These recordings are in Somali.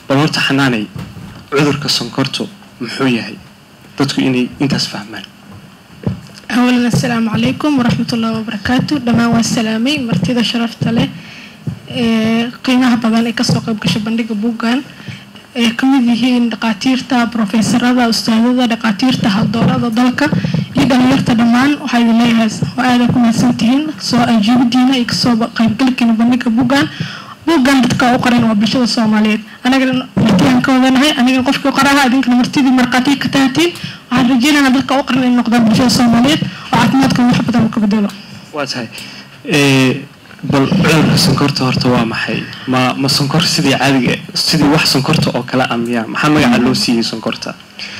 bal horta xanaanay cudurka sonkortu muxuu yahay dadku inay intaas fahmaan أولا السلام عليكم ورحمة الله وبركاته دمان والسلامي مرتدى شرفت له قيمها بدن ee kasoo qayb gashay bandhiga buuggan ee ka mid yihiin dhaqaatiirta brofeesarada ustaadada dhaqaatiirta haldoorada dalka iyo dhalinyarta dhammaan waxaa idin leeyahay oo aada ku mahadsantihiin soo ajiibidiina iyo kasoo qaybgalkiina bandhiga buuggan buuggan dadka u qoran waa bulshada soomaaliyeed anagana martiyaan ka wadanahay anigana qofkii qoraha idinkana martidii markhaatiya ka tahatiin waxaan rajeynaynaa dadka u qoran inay noqdaan bulshada soomaaliyeed oo caafimaadka wax badan uu ka bedelo waa tahay ee, bal cudurka sonkorta horta waa maxay ma ma sonkor sidii caadiga sidii wax sonkorta oo kale ah miyaa maxaa magaca loo siiyey sonkorta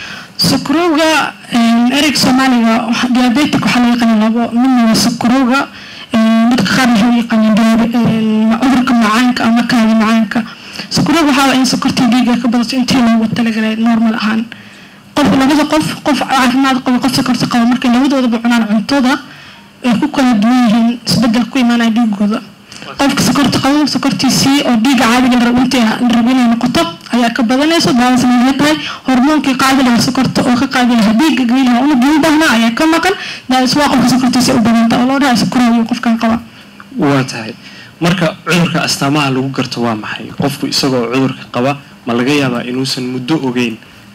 sokorowga ereyg soomaaliga waxa- diabetic waxaa loo yaqaana labo midna waa sokorowga dadka qaar waxay u yaqaaneen diabe- een, cudurka macaanka ama kaadi macaanka sokorowga waxaa waa in sokorta dhiiga ka badato intii loogu talagalay normal ahaan qof labada qof qof caafimaad qaba qof sokorta qaba markay labadoodaba cunaan cuntada ay ku kala duwan yihiin isbedel ku imaanaya dhiigooda qofka sokorta qabo sokortiisii oo dhiiga caadiga la rabo intii la rabo inay noqoto ayaa ka badanayso daawasna waxay tahay hormoonkii qaadi lahaa sokorta oo ka qaadi lahaa dhiiga geli lahaa unugii u baahnaa ayaa ka maqan daawis waa qofka sokortiisa u badanta oo loo dhahay sokorowyo qofkan qaba waa tahay marka cudurka astaamaha lagu garto waa maxay qofku isagoo cudurka qaba ma laga yaabaa inuusan muddo ogeyn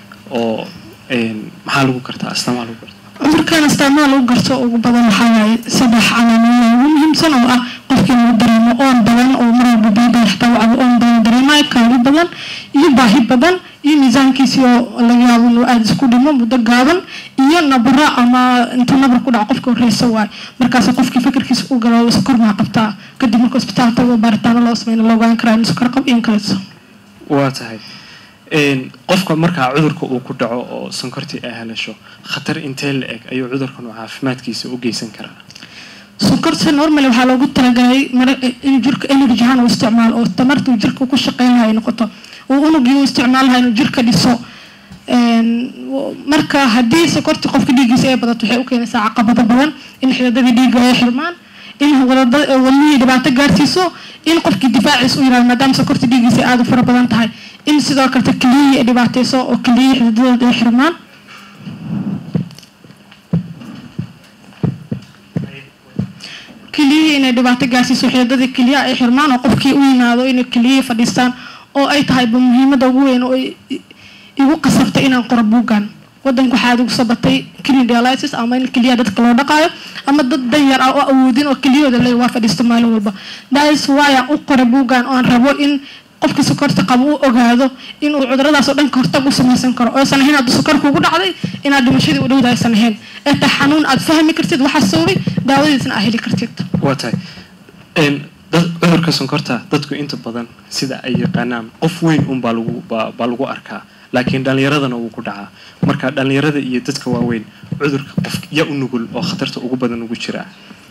oo een, maxaa lagu gartaa astaamaha lagu garta cudurkan astaamaha lagu garto ugu badan waxaa waaye saddex calaamadood ugu muhiimsan oo ah qofkii lagu dareemo oon badan oo mar walba biyo badan xitaa wacdo oon badan dareemayo kaadi badan iyo baahi badan iyo miisaankiisii oo laga yaabo inuu aada isku dhimo muddo gaaban iyo nabro ama intuu nabar ku dhaco qofka horeysa waayo markaas qofkii fikirkiisa u galo sokor maa qabtaa kadib marka isbitaal tago baaritaano loo sameyna loo ogaan karaa in sokor qab iyo in kaleeto waa tahay een, qofka markaa cudurka uu ku dhaco oo sonkortii ay helasho khatar intee la eg ayuu cudurkan uu caafimaadkiisa u geysan karaa sokorta normal waxaa loogu talagalay mara- in jirka energy ahaan uu isticmaalo oo tamarta uu jirka ku shaqeyn lahaa ay noqoto uu unugii uu isticmaal lahaa inuu jirka dhiso Een, w- marka haddii sokorta qofka dhiiggiisa ay badato waxay u keenaysaa caqabado badan in xididadii dhiigga ay xirmaan in wadada- wadnihii dhibaato gaarsiiso in qofkii difaaciisa u yiraahdo maadaama sokorta dhiiggiisa ay aada u fara badan tahay in sidoo kalete keliyihii ay dhibaateyso oo keliyihii xididadooda ay xirmaan keliyihii inay dhibaato gaarsiiso xididadii keliyaha ay xirmaan oo qofkii u yimaado inay keliyihii fadhiistaan oo ay tahayba muhiimada ugu weyn oo ay- i- igu qasabtay inaan qoro buuggan wadanka waxaa igu sabatay kidney dialysis ama in keliyaha dadka loo dhaqaayo ama dad danyar ah oo awoodin oo keliyahooda le waa fadhiisto maalin walba daas waayaan u qoray buuggan oo aan rabo in qofkii sokorta qabo uu ogaado inuu cuduradaas oo dhan ka hortag u samaysan karo oosan ahayn hadduu sokor kugu dhacday inaad dhimashadii u dhowda aysan ahayn ee tahay xanuun aad fahmi kartid waxaa sababay daawadiisna aad heli kartid waa tahay een, dad cudurka sonkorta dadku inta badan sida ay yaqaanaan qof weyn un baa lagu baa baa lagu arkaa laakiin dhallinyaradana wuu ku dhacaa marka dhallinyarada iyo dadka waaweyn cudurka qof ya u nugul oo khatarta ugu badan ugu jira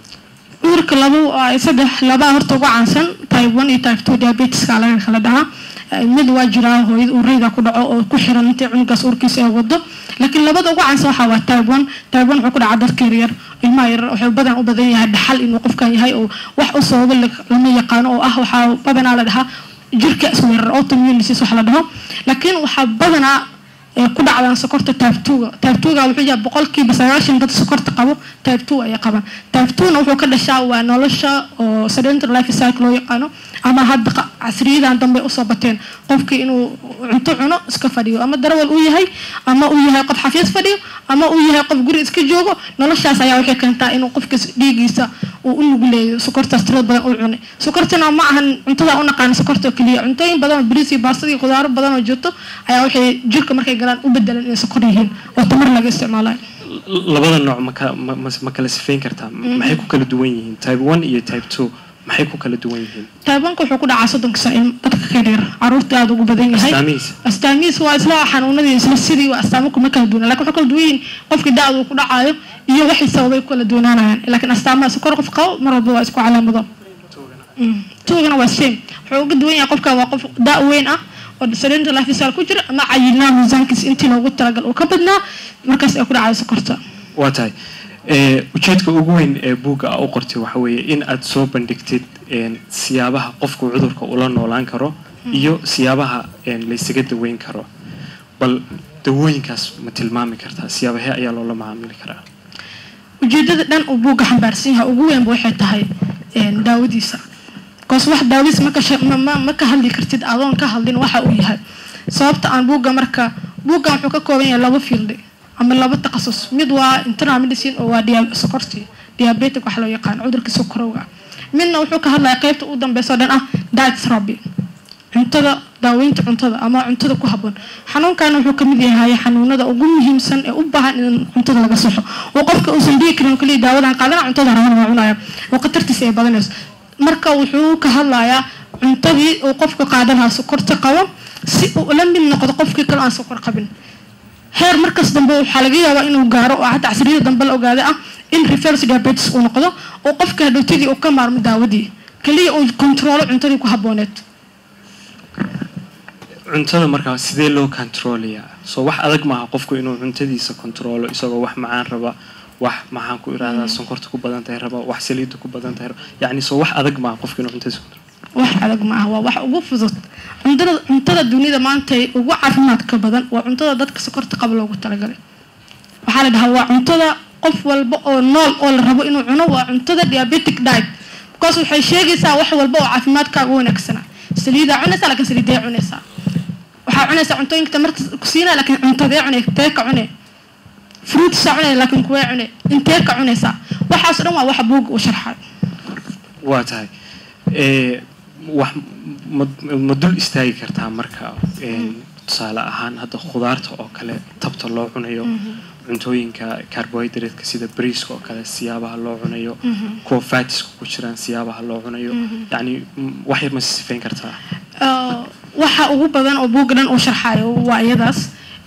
cudurka laba waa saddex labaa horta ugu caansan type one iyo type two diabetiska laga kala dhahaa Eh, mid waa jiraa hooyada ureyda ku dhaco oo ku xiran intay cunugaas urkiisa ay wado laakiin labada ugu caansan waxaa waa type one type one wuxuu ku dhacaa dadka yaryar ilmaha yaryar wuxuu badan u badan yahay dhaxal inuu qofkan yahay oo wax u sababo la- lama yaqaano oo ah waxaa badanaa la dhahaa jirka isweerar autoimmune disease wax la dhaho laakiin waxaa badanaa ee ku dhacdaan sokorta type two-ga type two-ga wuxuu yahay boqolkiiba sagaashan dad sokorta qabo type two ayay qabaan type two-na wuxuu ka dhashaa waa nolosha oo sedentary life cycle loo yaqaano ama hadda qa- casriyadan dambe usoo bateen qofkii inuu cunto cuno iska fadhiyo ama darawal uu yahay ama uu yahay qof xafiis fadhiyo ama uu yahay qof guri iska joogo noloshaas ayaa waxay keentaa inuu qofka dhiigiisa uu u nuguleeyo sokortaas tirada badan uu cunay sokortana ma ahan cuntada u naqaan sokorta oo keliya cuntooyin badan oo bariis iyo baastada iyo khudaaro badan oo jirto ayaa waxay jirka markay galaan u bedelan inay sokor yihiin oo tamar laga isticmaalayo L- labada nooc ma ka- ma ma- ma kala sifeyn kartaa maxay ku kala duwan yihiin type one iyo type two maxay ku kala duwan yihiin taabanka wuxuu ku dhacaa soddonka saa in dadka ka dheer caruurta aada ugu badan yahay astaamihiisa astaamihiis waa isla xanuunadii isla sidii waa astaamo kuma kala duwana lakin waxay kala duwan yihiin qofkii da-da uu ku dhacaayo iyo waxay sababay ku kala duwanaanayaan laakiin astaamaha sokor qof qabo mar walba waa isku calaamado Mm. tuugana waa same wuxuu uga duwan yahay qofka waa qof da' weyn ah oo sedentary lifestyle ku jira ama cayilnaa miisaankiisa intii loogu talagal uu ka badnaa markaas ay ku dhacday sokorta waa tahay ee, ujeedka ugu weyn ee buugga aa u qortay waxa weeye in aad soo bandhigtid een, siyaabaha qofku cudurka ula noolaan karo iyo siyaabaha laysaga daweyn karo bal dawooyinkaas ma tilmaami kartaa siyaabahee ayaa loola macaamili karaa ujeedada dhan uu buugga xambaarsan yahay ugu weynba waxay tahay daawadiisa bikoos wax daawadiis ma ka hadli kartid adoon ka hadlin waxa uu yahay sababta aan buugga marka buuggan wuxuu ka kooban yahay laba fiildi ama laba takhasus mid waa internal medicine oo waa sokorti diabetic waxa loo yaqaan cudurka sokorowga midna wuxuu ka hadlaya qeybta u dambeysa o dhan ah diet therapy cuntada daaweynta cuntada ama cuntada ku haboon xanuunkan wuxuu kamid yahay xanuunada ugu muhiimsan ee u baahan in cuntada laga soxo oo qofka uusan dhigi karin kaliya daawadan qaadana cuntada raban waa cunaya oo khatartiisa ay badanayso marka wuxuu ka hadlayaa cuntadii uu qofka qaadan lahaa sokorta qabo si uu la mid noqdo qofkii kale aan sokor qabin heer markas dambe waxaa laga yaabaa inuu gaaro oo hadda casriyada dambe la ogaada ah in reverse diabetes uu noqdo oo qofka hadhowtadii uu ka maarmo daawadii kaliya uu kontaroolo cuntadii ku habooneed cuntada markaa sidee loo controlayaa soo wax adag maaha qofku inuu cuntadiisa controlo isagoo wax macaan raba wax maxaan ku irahdaa sonkorta ku badan tahay raba wax saliida ku badan tahay raba yacni soo wax adag maaha qofku inuu cuntadiisa controlo wax adag ma aha waa wax ugu fudud cuntada cuntada dunida maanta ugu caafimaadka badan waa cuntada dadka sokorta qaba loogu talagalay waxaa la dhahaa waa cuntada qof walba oo nool oo la rabo inuu cuno waa cuntada diabetic diet because waxay sheegaysaa wax walba oo caafimaadkaaga wanaagsana saliidaa cunaysaa laakiin saliidee cunaysaa waxaa cunaysaa cuntooyinka tamarta ku siinaa laakiin cuntadee cunay tee ka cune fruitsaa cunay laakiin kuwee cune intee ka cunaysaa waxaas dhan waa waxa buugga uu sharxay waa tahay wax ma dul istaagi kartaa marka tusaale ahaan hadda khudaarta oo kale tabta loo cunayo cuntooyinka carbohydratka sida briiska oo kale siyaabaha loo cunayo kuwa fatiska ku jiraan siyaabaha loo cunayo yacni wax yar ma sifayn kartaa waxa ugu badan oo buugga dhan uu sharxayo waa iyadaas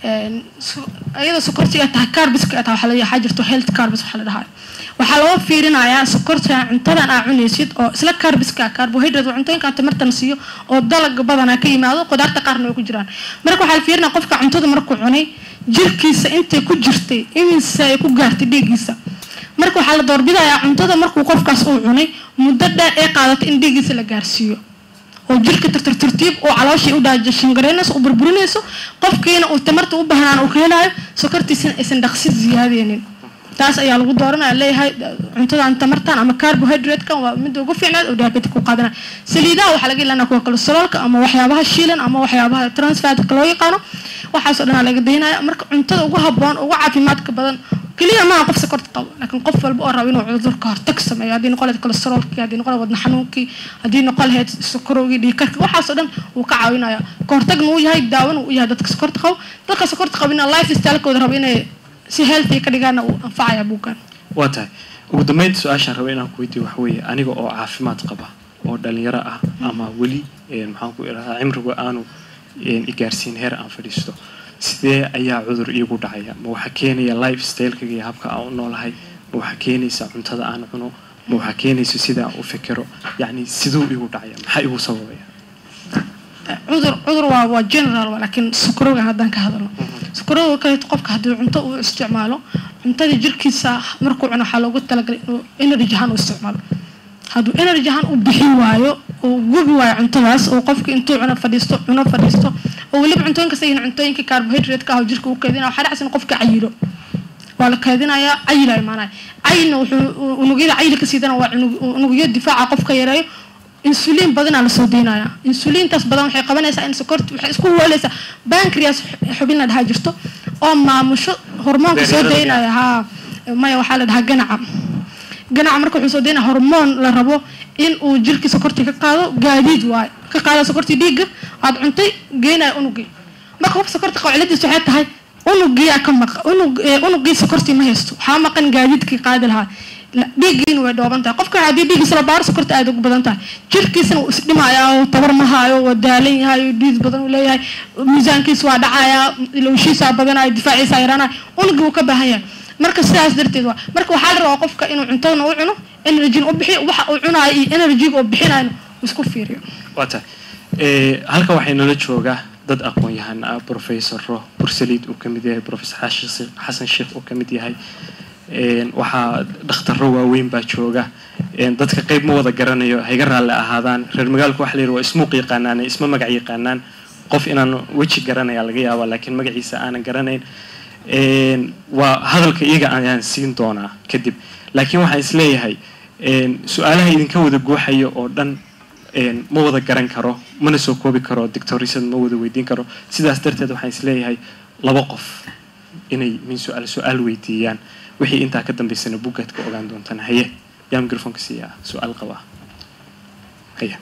iyada sokorti ay tahay carbiska ay tahay waxaa jirto health carbis waxaa la dhahaa waxaa loo fiirinayaa sokorta cuntadan aa cunaysid oo isla carbiska carbohydrate cuntooyinkan tamartan siiyo oo dalag badanaa ka yimaado qudaarta qaarna way ku jiraan marka waxaa la fiirinaya qofka cuntada markuu cunay jirkiisa intay ku jirtay iminsa ay ku gaartay dhiiggiisa marka waxaa la doorbidayaa cuntada markuu qofkaas uu cunay muddo dheer ee qaadatay in dhiiggiisa la gaarsiiyo oo jirka tartartartiib oo calooshii u dhaajashingareynayso u burburinayso qofkiina uu tamarta u baahnaan uu ka helayo sokortiisina aysan dhaqsi ziyaadeynin taas ayaa lagu dooranaya leeyahay cuntadan tamartan ama carbohydratekan waa midda ugu fiicnaad oo diabetic ku qaadanaya saliidaha waxaa laga ilaalinaya kuwa kolesteroolka ama waxyaabaha shiilan ama waxyaabaha transfatka loo yaqaano waxaasoo dhan laga daynaya marka cuntada ugu haboon ugu caafimaadka badan keliya maaha qof sokorta qabo laakiin qof walba oo raba inuu cudurka hortag sameeyo haddii noqon lahayd kolesteroolkii haddii noqon lahayd wadna xanuunkii haddii noqon lahayd sokorowgii dhiigkarka waxaasoo dhan wuu ka caawinaya kahortagna uu yahay daawona uu yahay dadka sokorta qabo dadka sokorta qabina life stylekooda raba inay si healthy ka dhigaana uu anfacaya buuggan waa tahay ugu dambeynta su-aashaan raba inaan ku weydiiyo waxa weeye aniga oo caafimaad qaba oo dhalinyaro ah ama weli maxaan ku iradaa cimrigu aanu igaarsiin heer aan fadhiisto sidee ayaa cudur iigu dhacaya ma waxaa keenaya life stylekayga iyo habka aan u noolahay ma waxaa keenaysa cuntada aan cuno ma waxaa keenaysa sida aan u fikiro yacni siduu iigu dhacaya maxaa igu sababaya cudur cudur waa waa general laakiin sokorowga haddaan ka hadalno sokorowga kaleeto qofka haddii cunto uu isticmaalo cuntadii jirkiisa markuu cuno waxaa loogu talagalay inuu energy ahaan u isticmaalo hadduu energy ahaan u bixin waayo uu gubi waayo cuntadaas oo qofka intuu cuno fadhiisto cuno fadhiisto oo weliba cuntooyinka sayin cuntooyinka carbohydrate-ka ah oo jirka uu keedinaya waxaa dhacsan qofka cayilo waa la keedinayaa cayila imaanaya cayilna wuxuu unugyada cayilka siidana waa unugyo difaaca qofka yareeyo insuliin badanaa lasoo deynaya insuliintaas badan waxay qabanaysaa in sokorti waxay isku huwaleysaa bancreas xubin la dhahaa jirto oo maamusho hormoonka soo deynaya haa maya waxaa la dhahaa ganaca ganaca marka wuxuu soo deynaya hormoon la rabo in uu jirkii sokortii ka qaado gaadiid waayo ka qaado sokortii dhiigga aada cuntay geenaya unugii marka qof sokorta qabo ciladiis waxay tahay unugiyaa ka maqa unug unugii sokortii ma haysto waxaa maqan gaadiidkii qaadi lahaa dhiiggiina way dhooban tahay qofka haddii dhiiggiisa la baaro sokorta aada ugu badan tahay jirkiisana wuu isdhimayaa oo tabar ma haayo waa daalan yahay oo dhiid badan uu leeyahay miisaankiisa waa dhacayaa ilowshiisaa badanaya difaaciisa yaraanaya unugii wuu ka baahan yahay marka sidaas darteed waa marka waxaa la rabaa qofka inuu cuntadana u cuno energyn u bixiyo waxa uu cunayo iyo energyga uu bixinayo isku fiiriyo waa tahay halka waxay nala joogaa dad aqoon-yahan ah professoro bursaliid uu ka mid yahay professor xasan sheekh uu ka mid yahay een, waxaa dhakhtaro waaweyn baa jooga een, dadka qayb ma wada garanayo hayga raalli ahaadaan reer magaalku waxa la yidhi waa ismuuq yaqaanaan isma magac yaqaanaan qof inaan weji garanaya laga yaaba laakiin magaciisa aanan garanayn een, waa hadalka iyaga ayaan siin doonaa kadib laakiin waxaan isleeyahay een, su-aalaha idinka wada guuxayo oo dhan een, ma wada garan karo mana soo koobi karo dictorisad ma wada weydiin karo sidaas darteed waxaan isleeyahay laba qof inay min su-aal su-aal weydiiyaan wixii intaa ka dambaysana bugaad ka ogaan doontaan haye yaa microfonka siiyaa su-aal qabaa haye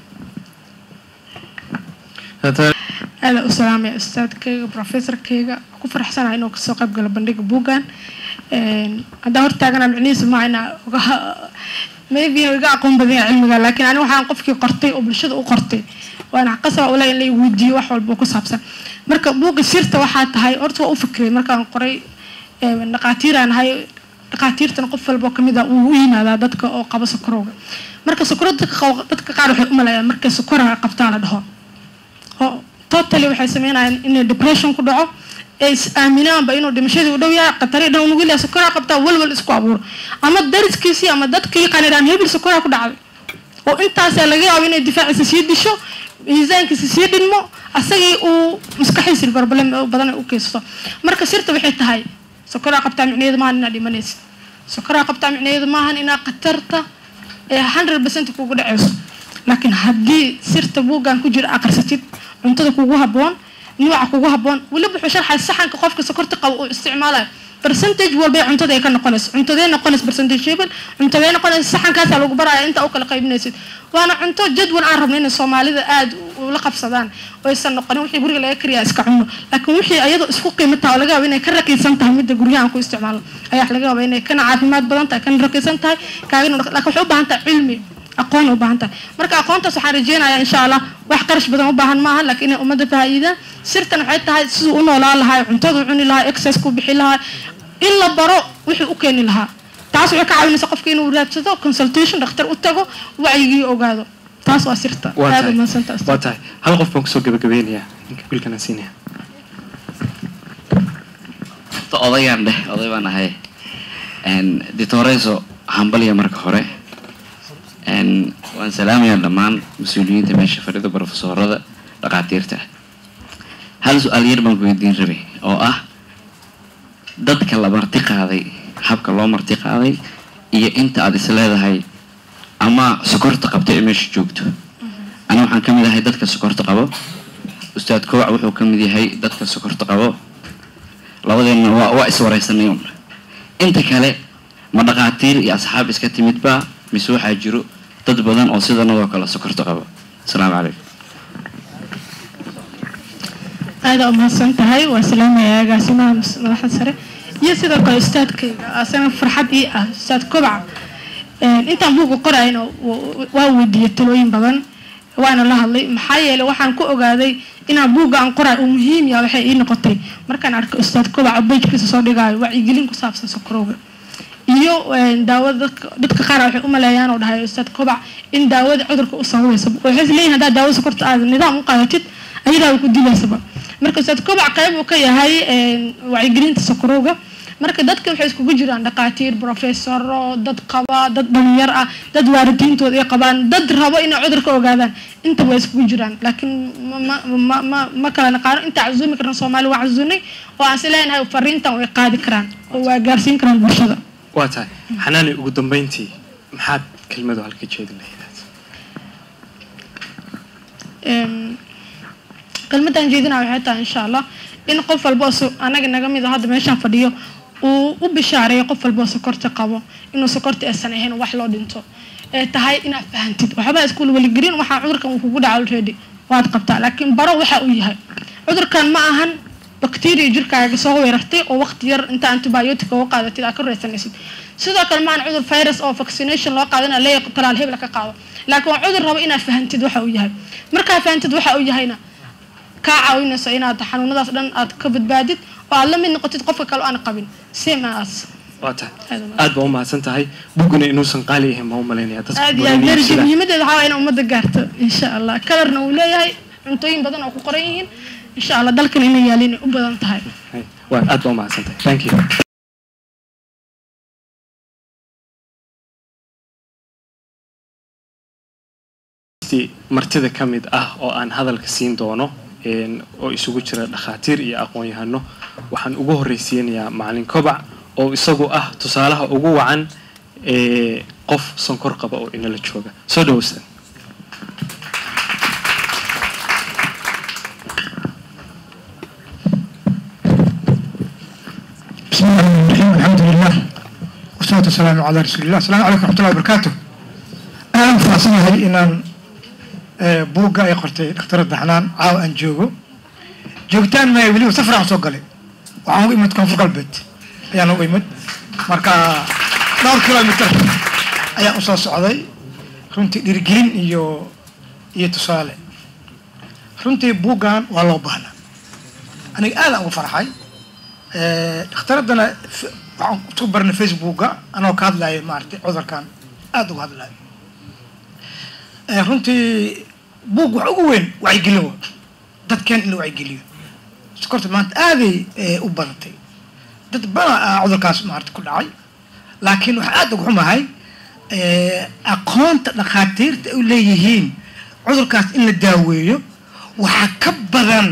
aada u salaamaya ustaadkayga professorkayga ku faraxsanahay inuu kasoo qayb galo bandhiga buuggan haddaan hortaagana micnihiisu maaha inaa uga maybe inuu iga aqoon badan yahay cilmiga laakiin ani waxaan qofkii qortay oo bulshada u qortay waana qasaba ule in la weydiiyo wax walba oo ku saabsan marka buugga sirta waxaa tahay horta waa u fikray markaan qoray dhaqaatiiraan ahay dhaqaatiirtan qof walba oo kamid ah uu u yimaadaa dadka oo qaba sokorowga marka sokoro dadka qaba- dadka qaar waxay u maleeyaan markay sokoraha qabtaa la dhaho oo totally waxay sameynayaan inay depression ku dhaco ee is aaminaanba inuu dhimashadii u dhow yahay qatari dhan unugu ilaa sokoraa qabtaa walwal isku abuuro ama dariskiisii ama dadkii qaniraan hebel sokoraa ku dhacday oo intaasaa laga yaabo inay difaaciisa sii disho miisaankiisa sii dhinmo asagii uu maskaxiisi barbalem badan ay u keysato marka sirta waxay tahay sokoraa qabtaa micnaheedu maahan inaad dhimanaysid sokoraa qabtaa micnaheedu maahan inaa khatarta ee hundred percent kugu dhaceyso laakiin haddii sirta buuggan ku jira aqrisatid cuntada kugu habboon nuuca kugu habboon weliba wuxuu sharxay saxanka qofka sokorta qabo uu isticmaalayo percentage walba ee cuntada ay ka noqonayso cuntadee noqonaysa percentage hebel cuntadee noqonaysa saxankaasaa lagu baraya inta u kala qaybinaysid waana cunto jadwal aan rabno inay soomaalida aada ula qabsadaan oo aysan noqonin wixii guriga laga kariyaa iska cuno laakiin wixii ayadoo isku qiimo taha oo laga yaabo inay ka raqiisan tahay midda guryahan ku isticmaalo ayaa laga yaaba inay kana caafimaad badan tahay kana raqiisan tahay kaagana laakiin waxay u baahan tahay cilmi aqoon u baahan tahay marka aqoontaas waxaan rajeynayaa insha allah wax qarash badan u baahan maaha laakiin inay ummadda faa'iidaan sirtan waxay tahay siduu u noolaan lahaa cuntadu cuni lahaa exercise ku bixi lahaa in la baro wixii u keeni lahaa taas waxay ka caawinaysa qofka inuu raadsado consultation dhakhtar u tago wacyigii ogaado taas waa sirta waa aada tahay umahadsanta waa tahay hal qof baan kusoo gabagabeynayaa ninka wiilkana siinaya Horta odaygaan dheh oday baan ahay ditoreso hambalya marka hore Een, waan salaamayaa dhammaan mas-uuliyiinta meesha fadhida profesorada dhaqaatiirta hal su-aal yar baan ku weydiin rabay oo ah dadka la marti qaaday habka loo marti qaaday iyo inta aad is leedahay ama sokorta qabta ee meesha joogto ani waxaan ka mid ahay dadka sokorta qabo ustaad kowac wuxuu ka mid yahay dadka sokorta qabo labadeenna waa waa iswaraysanay un inta kale ma dhaqaatiir iyo asxaab iska timidba mise waxaa jiro dad badan oo sidanadoo kale sokorta qabo asalaamu calaykum aada umahadsan tahay waa salaamaya agaasimaha mas- madaxda sare iyo sidoo kale ustaadkayga asana farxad ii ah ustaad kobaca Een, intaan buugga qorayna wa- waa weydiiyey talooyin badan waana la hadlay maxaa yeelay waxaan ku ogaaday inaan buugga aan qorayo uu muhiim yahay waxay ii noqotay markaan arkay ustaad kobaca bejkiisa soo dhigaayo wacyigelin ku saabsan sokorowga iyo een, daawada dadka dadka qaar waxay u maleeyaan oo dhahay ustaad kobac in daawada cudurka u sababaysa waxay isleeyihin haddaad daawada sokorta aad nidaam u qaadatid ayadaa ku dilaysaba marka ustaad kobac qayb uu ka yahay een, wacyigelinta sokorowga marka dadka waxay iskugu jiraan dhaqaatiir profesoro dad qaba dad dhalinyar ah dad waalidiintooda ay qabaan dad rabo inay cudurka ogaadaan intaba way iskugu jiraan laakiin ma ma ma ma ma kala naqaano inta cazumi karna soomaali waa cazunay oo aan si leenahay fariintan way qaadi karaan oo waa gaarsiin karaan bulshada waa tahay xanaani ugu dambeyntii maxaad kelmadu halka jeedin lahayd Em, kelmadaan jeedinaa waxay tahay insha allah in qof walba oo so- anaga naga mid a hadda meeshaan fadhiyo uu u bishaareeyo qof walba oo sokorta qabo inuu sokorta aysan ahayn wax loo dhinto ee tahay inaad fahantid waxba iskuul weligelin waxaa cudurkan uu kugu dhaca already waad qabtaa laakiin baro waxa uu yahay cudurkan ma ahan bacteria jirkaaga soo weerartay oo waqti yar inta antibiotic uga qaadatid aad ka reysanaysid sidoo kale maahan cudur virus oo vaccination loo qaadana leeya talaal hebla ka qaado laakiin waa cudur rabo inaad fahantid waxa uu yahay markaa fahantid waxa uu yahayna kaa caawinayso inaad xanuunadaas dhan aad ka badbaadid oo aad la mid noqotid qofka kale oo aan qabin same as waa tahay Aad u aad baa u mahadsan tahay bugguna inuusan qaali ahayn baa u malaynaya dadka aad iyo badan aad merji iibsada. muhiimadeeda waxaa waa inay ummadda gaarto insha allah kalarna uu leeyahay cuntooyin badan oo ku qoran yihiin insha allah dalkan inay yaalin ay u badan tahay Hay, waa aad baa u mahadsan tahay thank you marti martida ka mid ah oo aan hadalka siin doono een, oo isugu jira dhakhaatiir iyo aqoon-yahano waxaan ugu horreysiinayaa macalin kobac oo isagu ah tusaalaha ugu wacan ee qof sonkor qaba oo inala jooga soo dhaweysta بسم الله الرحمن الرحيم الحمد لله والصلاة والسلام على رسول الله السلام عليكم ورحمة الله وبركاته أنا فاصل هاي إن بوغا أي قرتي دكتور الدحنان عاو أن جوجو جوجتان ما يولي وسفر عن سوق لي وعاو إيمت كون فوق البيت أيان هو إيمت مركا دور كيلومتر أيان أصلا سعودي runtii dhiirigelin iyo iyo tusaale runtii buuggan waa loo baahnaa aniga aad aan ugu farxay dhakhtaradana f- waxaan ku barnay facebooka anoo ka hadlayo maaragtay cudurkan aada uga hadlayo Eh, runtii buug wax ugu weyn wacyigelin wa dadkeen in la wacyigeliyo sokorta maanta aaday eh, u badatay dad badan aa cudurkaas maarata ku dhacay laakiin waxaa aada uga xumahay eh, aqoonta dhakhaatiirta ay u leeyihiin cudurkaas in la daaweeyo waxaa ka badan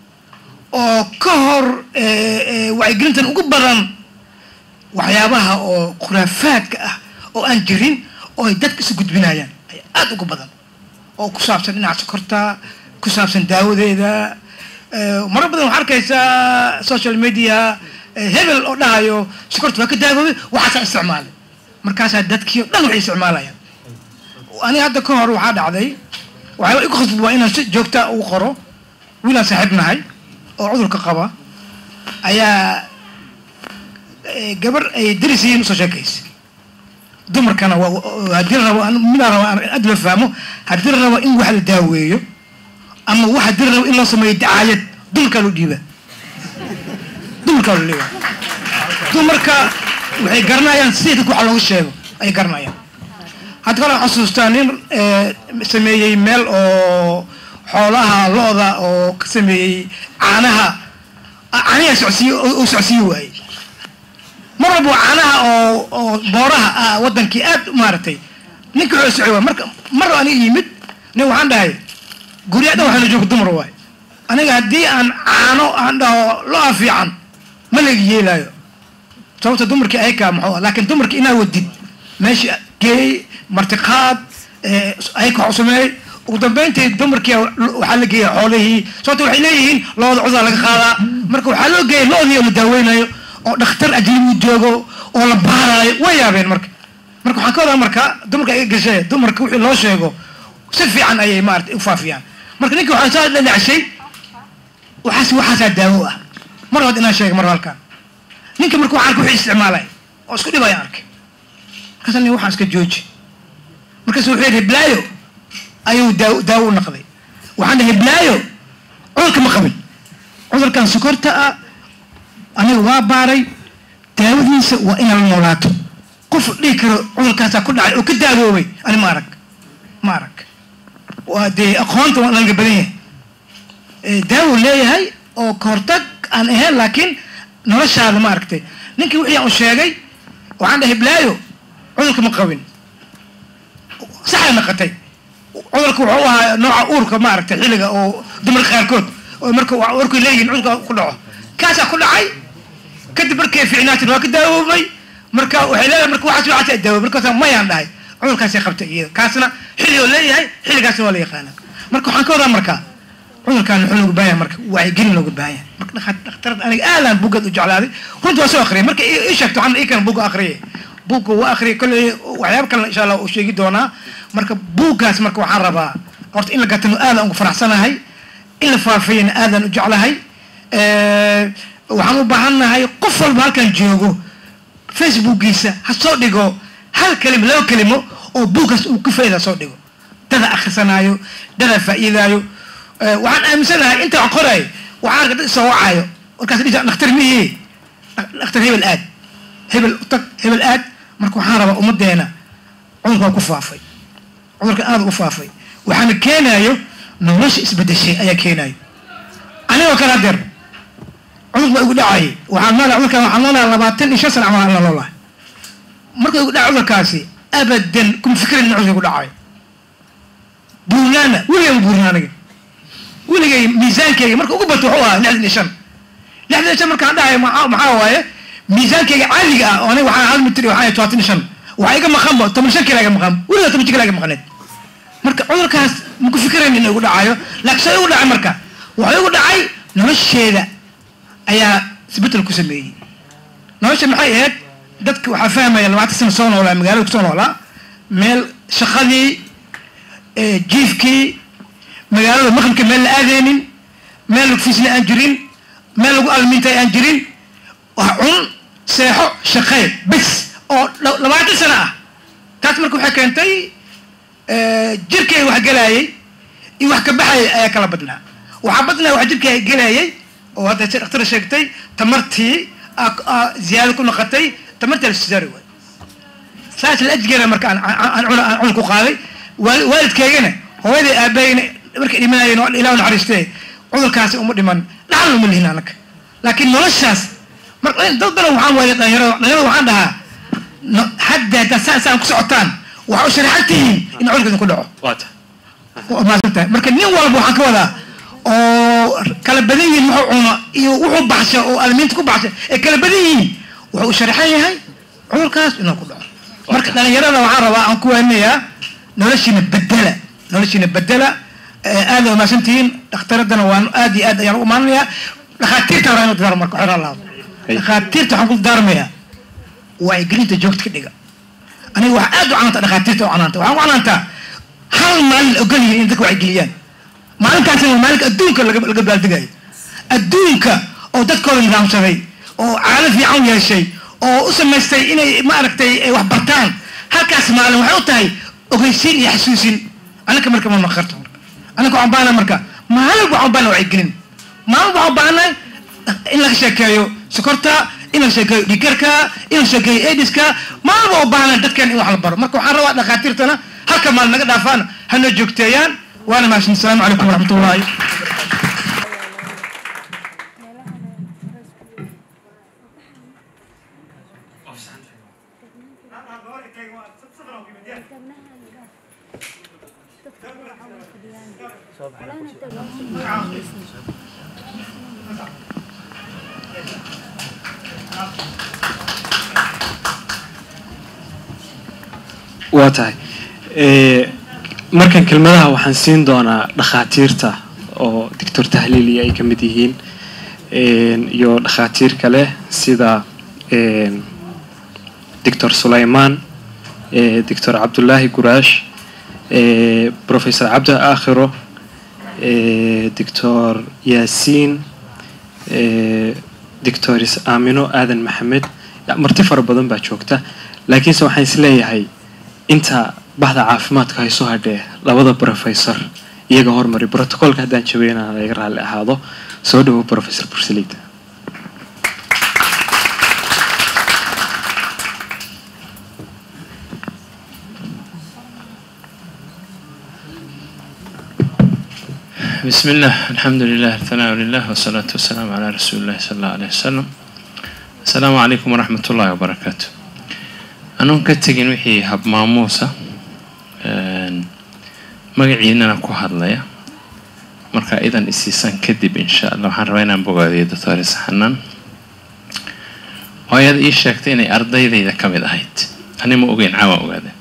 oo ka hor eh, eh, wacyigelintan ugu badan waxyaabaha oo khuraafaadka ah oo aan jirin oo ay dadka isu gudbinayaan ay aada uga badan oo ku saabsan dhinaca sokorta ku saabsan daawadeeda eh, marar badan waxaa arkaysaa social media eh, hebel oo dhahayo sokorta waa ka daawoobay waxaasaa isticmaalay markaasaa dadkii oo dhan waxay isticmaalayaan aniga hadda ka hor waxaa dhacday waxyaaba igu khasbad waa inaan si joogta ugu qoro wiilaan saaxiib nahay oo cudurka qaba ayaa eh, gabar ay daris yihiin usoo sheekaysa dumarkana waa waa- haddii la rabo an- midaan rabo aan aad la fahmo haddii la rabo in wax la daaweeyo ama wax haddii la rabo in loo sameeyo dacaayad dumarkaa loo dhiibaa dumarkaa loo dhiibaa dumarka waxay garanayaan sida dadka waxa looga sheego ayay garanayaan hadda kale waxaan xasuustaa nin eh, sameeyey meel oo xoolaha lo-da oo ka sameeyey caanaha ah, caaniha socsiiye oo socsiiye waayey mar walba waa caanaha oo oo booraha ah wadankii aad maaragtay ninka wuxuu socay waay marka mar aniga yimid nin waxaan dhahay gurya dhan waxaa la jooga dumar waay aniga haddii aan caano aan dhaho lo-a fiican ma laga yeelaayo sababta dumarkii ayaka muxuu ah laakiin dumarkii inaa wadid meesha geey martiqaad eh, ayaka wax u sameeyey ugu dambeyntii dumarkii waxaa la geeya xoolihii sababta waxay leeyihiin looda cudaa laga qaadaa marka waxaa loo geeyay loodii oo la daaweynayo oo dhakhtar ajnabi joogo oo la baaraayo way yaabeen marka marka waxaan ka wadaa marka dumarka iga gashay dumarka wixii loo sheego si fiican ayay maarata u faafiyaan marka ninka waxaan saa dhadhacshay waxaas waxaasaa daawo ah mar labaad inaan sheega mar halkan ninka marka waxaan arka wixii isticmaalay oo isku dhibaya arkay markaasa nin waxaan iska jooji markaasu wuxuu yidhi hiblaayo ayuu daawo daawo u naqday waxaan dhahay hiblaayo cudurka ma qabin cudurkan sokorta ah aniga waa baaray daawadiisa waa inaan noolaato qof dhihi karo cudurkaasaa ku dhacay oo ka daawoobay ani ma arag ma arag waa dee aqoonta waa laga badan yahay Eh, daawo leeyahay oo kahortag aan ahayn laakiin noloshaada ma aragtay ninkii wixii aan u sheegay waxaan dhahay blaayo cudurka ma qabin saxay naqatay cudurka wuxuu ahaa nooca uurka ma aragtay xilliga oo dumarka qaarkood oo marka waa uurkay leeyihiin cudurka ku dhaco kaasaa ku dhacay kadib markay fiicnaatin waa ka daawoobay marka waxay leedahay marka waxaas waxaas daawoobay markaasa mayaan dhahay cudurkaasay qabtay iyada kaasna xilli oo leeyahay xilligaasna waa la yaqaana marka waxaan ka wadaa marka cudurkaan wuxuu looga baahan yahay marka wacyigelin looga baahan yahay marka dhakha- dhakhtarada aniga aadaan buuggeed u jeclaaday runtii waa soo akhriyay marka ii ii sheegto waxaan ii kan buugga akhriyay buugga waa akhriyay kolley waxyaaba kalena insha allah uu sheegi doonaa marka buuggaas marka waxaan rabaa horta in la gatano aadaan ugu faraxsanahay in la faafiyana aadaan u jeclahay Eh, waxaan u baahannahay qof walba halkan joogo facebookiisa ha soo dhigo hal kelimo laba kelimo oo buuggaas uu ka faa'iida soo dhigo dada akhrisanaayo dada faa'iidaayo Eh, waxaan aaminsanahay inta wax qorayo waxaan arka dad isoo wacayo markaas dhisa dhakhtar mihi dhakhtar hebel aad hebel u tag hebel aad marka waxaan rabaa ummadeena cudurka waa ku faafay cudurka aada ugu faafay waxaana keenayo nolosha isbedeshay ayaa keenayo anigoo kale hadeer cudur baa igu dhacayay waxaan noolaa cudurkan waxaan noolaa labaatan iyo shan sana camal aan la noolahay marka igu dhaca cudurkaasi abadan kuma fikirin in cudurka igu dhacayo buurnaana weligay ma buurnaa aniga weligay miisaankeyga marka ugu bato wuxuu ahaa lixdan iyo shan lixdan iyo shan markaan dhahayo maxaa maxaa waaye miisaankeyga caadiga ah oo aniga waxaan hal mitir iyo waxaan todobaatan iyo shan waxaa iga maqanba toban shan kila iga maqan weligaa toban shan kila iga maqaneed marka cudurkaas ma ku fikirayn inuu igu dhacayo laakiin soo igu dhacay marka wuxuu igu dhacay nolosheeda ayaa isbeddel ku sameeyey nolosha maxay ahayd dadka waxaa fahmaya labaatan sano soo noolaa magaalada kusoo noolaa meel shaqadii jiifkii magaalada maqribka meel la aadeynin meel lagu fiisna aan jirin meel lagu almintay aan jirin wax cun seexo shaqee bes oo labaatan sano ah taas marka waxay keentay jirkay wax gelaayay iyo wax ka baxayay ayaa kala badnaa waxaa badnaa wax jirkay gelaayay oo hadda si dhaktara sheegtay tamartii ziyaado ku noqotay tamartii alsisaari waay saas la ajgeena marka aan cun ku qaaday waalidkaygana hooyaday aabayna markay dhimanayeen oo ilah naxariistee cudurkaasi uma dhiman dhaxal uma lihin anaka laakiin noloshaas mar dad badan waxaan waaya dhalinyarada dhalinyarada waxaan dhahaa hadda haddaad saan saan ku socotaan waxaa u sharaxan tihiin in cudurka idinku dhaco waata waa mahadsan tahay marka nin walba waxaan ka wadaa oo kala badan yihiin wuxuu cuno iyo wuxuu baxsha oo almiinta ku baxsha ay kala badan yihiin wuxuu u sharaxan yahay cudurkaas inuu ku dhaco marka dhalinyarada waxaan rabaa aan ku waaninayaa noloshiina bedela noloshiina bedela aad waa mahadsantihiin dhakhtaradana waan aad iyo aad ayaan u imaananayaa dhakhaatiirta horaa inu dadaarmo marka xero allaado dhakhaatiirta waxaan ku dadaarmayaa wacyigelinta joogta ka dhiga aniga wax aad u canaanta dhakhaatiirta u canaanta waxaan ku canaantaa hal maalin la ogol yihin in dadka wacyigeliyaan maalinkaasina waa maalinka adduunka laga laga baaldegayo adduunka oo dadkooda nidaamsaday oo caalo fiican yeeshay oo u samaystay inay maaragtay wax bartaan halkaas maalin waxay u tahay ogeysiin iyo xasuusin anaka marka ma maqarto anaka waxaan baahana marka maalin waxaan baahana wacyigelin maalin waxaan baahanahay in laga sheekeeyo sokorta in la sheekeeyo dhigarka in la sheekeeyo aidiska maalin waa u baahana dadkan in wax la baro marka waxaan rabaa dhakhaatiirtana halka maalin naga dhaafaan hana joogteeyaan waana mahadsan asalaamu calaykum waraxmat ullahi waa tahay markan kelmadaha waxaan siin doonaa dhakhaatiirta oo doctor tahliili ay ka mid yihiin iyo dhakhaatiir kale sida doctor sulaymaan doctor cabdullaahi guraash professor cabdi aakhiro doctor yaasiin doctor aamino aadan maxamed marti fara badan baa joogta laakiinse waxaan isleeyahay inta bahda caafimaadka hayso hadhee labada professor iyaga hormari brotocolka haddaan jabeyna laga raalli ahaado soo dhawo professor bursalid بسم الله الحمد لله الثناء لله والصلاة والسلام على رسول الله صلى الله عليه وسلم السلام عليكم ورحمة الله وبركاته أنا كتجين وحي هب ماموسة magaciinana ku hadlaya marka idan isiisan kadib insha allah waxaan rabaa inaan bogaadiyo doctor saxanaan oo ayaad ii sheegtay inay ardaydayda ka mid ahayd ani ma ogeyn caawa ogaade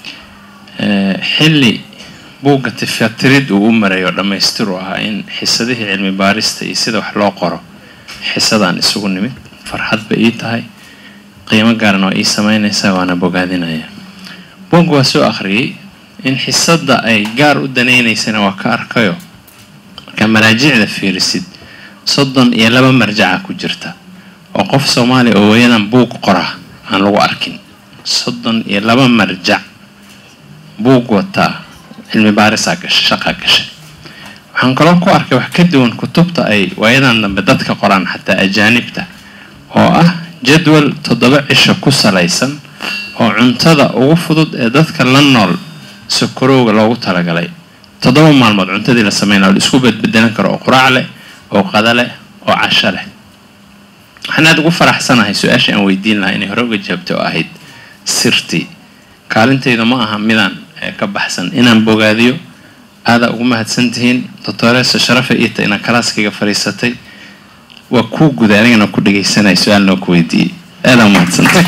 xilli buugga tifatirid uu u maray oo dhammaystiru ahaa in xisadihii cilmi baarista iyo sida wax loo qoro xisadaan isugu nimid farxad bay ii tahay qiimo gaaran oo ii samaynaysaa waana bogaadinaya buugga waa soo akhriyey in xisadda ay gaar u danaynaysana waa ka arkayo markaa maraajicda fiirisid soddon iyo laba marjaca ku jirta oo qof soomaaliya oo wayadan buug qora aan lagu arkin soddon iyo laba marjac buug wataa cilmi baarisaa gashay shaqaa gashay waxaan kaloo ku arkay wax ka duwan kutubta ay waayadan dambe dadka qoraan xataa ajaanibta oo ah jadwal toddoba cisho ku salaysan oo cuntada ugu fudud ee dadka la nool sokorowga loogu talagalay toddoba maalmood cuntadii la sameynaa la isku bedbedelan karo oo quraac leh oo qada leh oo casho leh waxaan aada ugu faraxsanahay su-aasha aan weydiin lahaa inay hore uga jaabtay oo ahayd sirtii kaalintayda ma aha midaan ka baxsan inaan bogaadiyo aadaa ugu mahadsantihiin doctoreesa sharafe iita inaa kalaaskayga fadhiisatay waa kuu guda anigana ku dhegaysanaya su-aal noo ku weydiiyey aadaa umahadsantay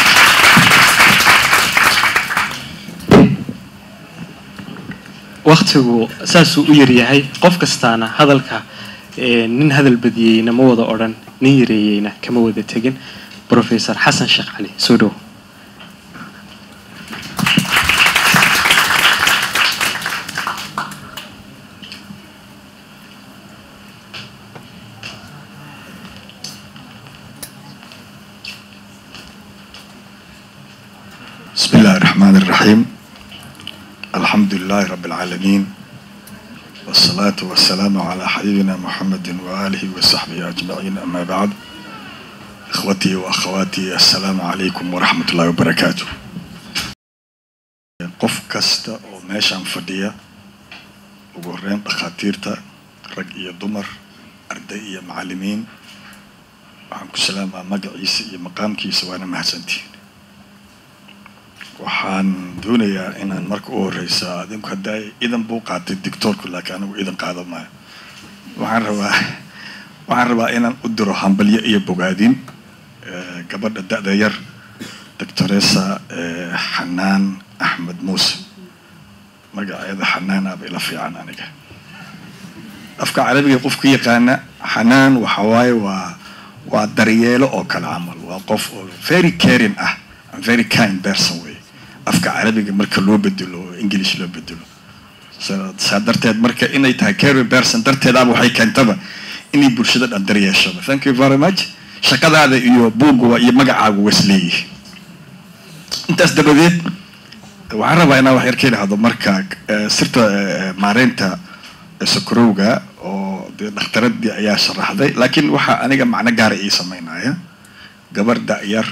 waktigu saasuu u yaryahay qof kastaana hadalka ee, nin hadal badiyeyna ma wada odhan nin yareeyeyna kama wada tegin professor xasan sheekh cali soo dhow بسم الله الرحمن الرحيم الحمد لله رب العالمين والصلاة والسلام على حبيبنا محمد وآله وصحبه أجمعين أما بعد إخوتي وأخواتي السلام عليكم ورحمة الله وبركاته qof kasta oo meeshaan fadhiya ugu horreyn dhakhaatiirta rag iyo dumar arday iyo macallimiin waxaan ku salaamaa magaciisa iyo maqaamkiisa waana mahadsantihiin waxaan doonayaa inaan marka u horeysa adinku hadda idan buu qaatay dictoorku laakiin anigu idan qaado maayo waxaan rabaa waxaan rabaa inaan u diro hambalyo iyo bogaadin eh, gabadha da-da yar doctoresa eh, xanaan axmed muuse magaceeda xanaan aba ila fiican aniga afka carabiga qofka yaqaana xanaan waxa waaye waa waa daryeelo oo kale camal waa qof oo very caring ah and very kind person way afka carabiga marka loo bedelo oo english loo bedelo Sa- saa darteed marka inay tahay caring person darteedaaba waxay keentaba inay bulshada dhan daryeeshaba thank you very much shaqadaada iyo buugga iyo magacaagu was leeyihi intaas dabadeed waxaan rabaa inaan wax yar ka idhaahdo marka eh, sirta eh, maareynta eh, sokorowga oo dee dhakhtaradii ayaa sharaxday laakiin waxaa aniga macno gaara ii sameynaya gabar da-yar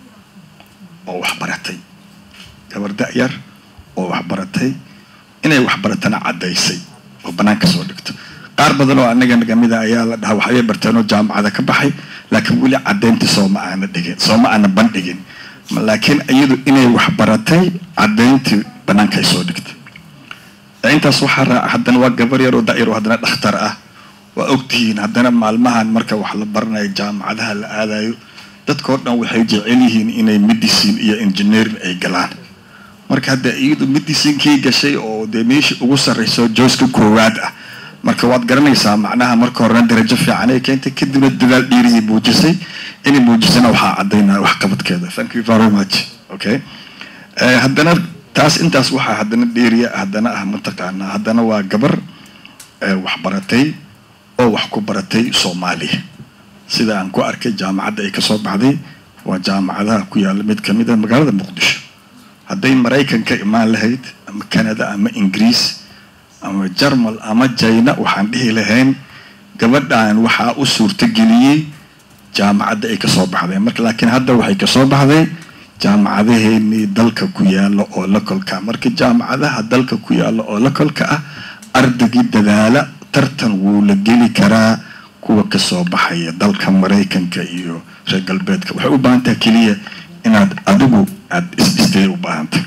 oo wax baratay gabar da-yar oo wax baratay inay wax baratana caddaysay oo banaanka soo dhigto qaar badan oo anaga nagamida ayaa la dhahaa waxbay barteen oo jaamacada ka baxay laakiin weli caddaynta sooma aana dhigin sooma aana bandhigin Ma- laakiin iyadu inay wax baratay caddayntii banaankay soo dhigtay Ee, intaas waxaa raaca haddana waa gabar yar oo da-yar oo haddana dhakhtar ah waa ogtihiin haddana maalmahan marka wax la baranayo jaamacadaha la aadayo dadkao dhan waxay jecel yihiin inay medicine iyo engineering ay galaan marka hadda iyadu medicinkii gashay oo dee meeshii ugu sarreyso joyska koowaad ah marka waad garanaysaa macnaha marka horena darajo fiican ay keentay kadibna dadaal dhiiriyay muujisay inay muujisana waxaa caddaynaya waxqabadkeeda thank you very much okay Eh, haddana taas intaas waxaa haddana dheeriya haddana ah mataqaanaa haddana waa gabar eh, wax baratay oo wax ku baratay soomaaliya sida aan ku arkay jaamacadda ay kasoo baxday waa jaamacadaha ku yaalla mid kamid a magaalada muqdisho hadday maraykan ka imaan lahayd ama canada ama ingiriis ama jarmal ama jayna waxaan dhihi lahayn gabadhan waxaa u suurtageliyey jaamacadda ay kasoo baxday marka laakiin hadda waxay kasoo baxday jaamacadaheenii dalka ku yaalla oo la kolka marka jaamacadaha dalka ku yaalla oo la kolka ah ardaygii dadaala tartan wuu la geli karaa kuwa kasoo baxaya dalka maraykanka iyo reer galbeedka waxay u baahan tahay keliya inaad adigu aada isdhistay u baahantay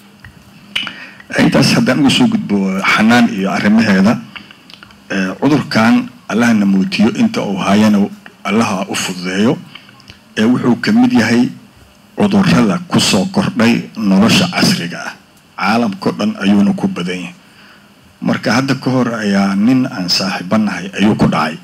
intaas haddaan uga soo gudbo xanaan iyo arrimaheeda eh, cudurkan allahna muujiyo inta uu hayana allaha u fududeeyo ee wuxuu ka mid yahay cudurrada kusoo kordhay nolosha casriga ah caalamkao dhan ayuuna ku badan yahay marka hadda ka hor ayaa nin aan saaxiibanahay ayuu ku dhacay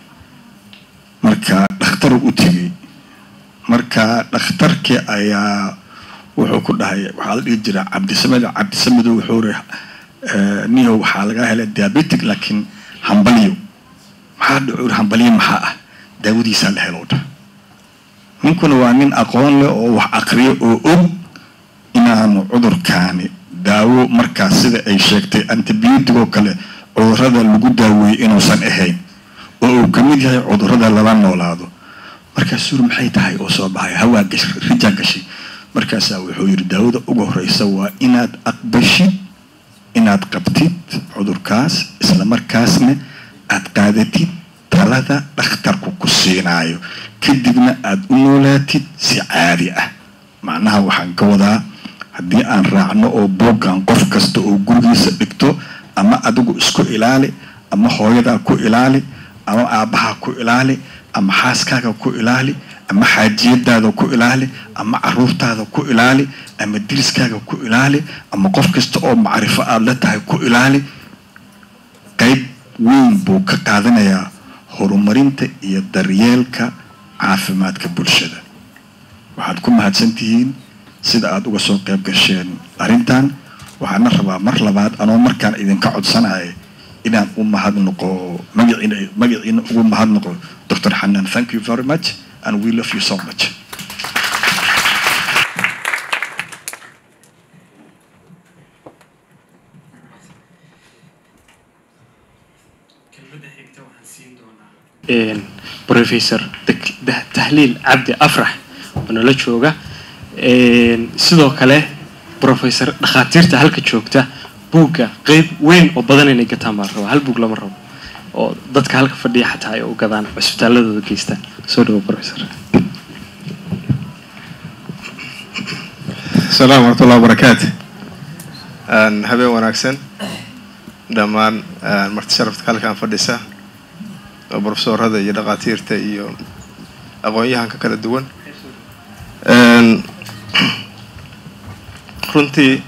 marka dhakhtar u tegey marka dhakhtarkii ayaa wuxuu ku dhahay waxaa la dhihi jiraa cabdisamed cabdisamedo wuxuu ri niyo waxaa laga helay diabetic laakiin hambalyo maxaa dhacu hambalyo maxaa ah daawadiisaa la helo dha ninkuna waa nin aqoon leh oo wax aqriyo oo og inaanu cudurkaani daawo markaas sida ay sheegtay antibiyootig oo kale cudurrada lagu daaweeyey inuusan ahayn oo uu ka mid yahay cudurrada lala noolaado markaas suur maxay tahay oo soo baxay hawaa gash rijaa gashay markaasaa wuxuu yidhi daawada ugu horeysa waa inaad aqbashid inaad qabtid cudurkaas isla markaasna aad qaadatid talada dhakhtarku ku siinaayo kadibna aada u noolaatid si caadi ah macnaha waxaan ka wadaa haddii aan raacno oo buuggan qof kasta oo gurigiisa dhigto ama adigu isku ilaali ama hooyadaa ku ilaali ama aabbahaa ku ilaali ama xaaskaaga ku ilaali ama xaajiyadaada ku ilaali ama caruurtaada ku ilaali ama diriskaaga ku ilaali ama qof kasta oo macrifo aada la tahay ku ilaali qayb weyn buu ka qaadanayaa horumarinta iyo daryeelka caafimaadka bulshada waxaad ku mahadsantihiin sida aada uga soo qayb gasheen arrintan waxaana rabaa mar labaad anoo markaan idinka codsanaya inaan u mahadnaqo magaciina magaciina ugu mahadnaqo dr xanan thank you very much and we love you so much professor tahliil cabdi afrax oo nala jooga sidoo kale professor dhakhaatiirta halka joogta buugga qeyb weyn oo badan inay gataan baa la rabaa hal buug lama rabo oo dadka halka fadhiya xataa ay u gadaan cusbitaaladooda geystaan soo dhawo professor السلام ورحمة الله وبركاته أن habeen wanaagsan dhammaan marti sharafta halkaan fadhisa oo profesorada iyo dhakhaatiirta iyo aqoon-yahanka kala duwan runtii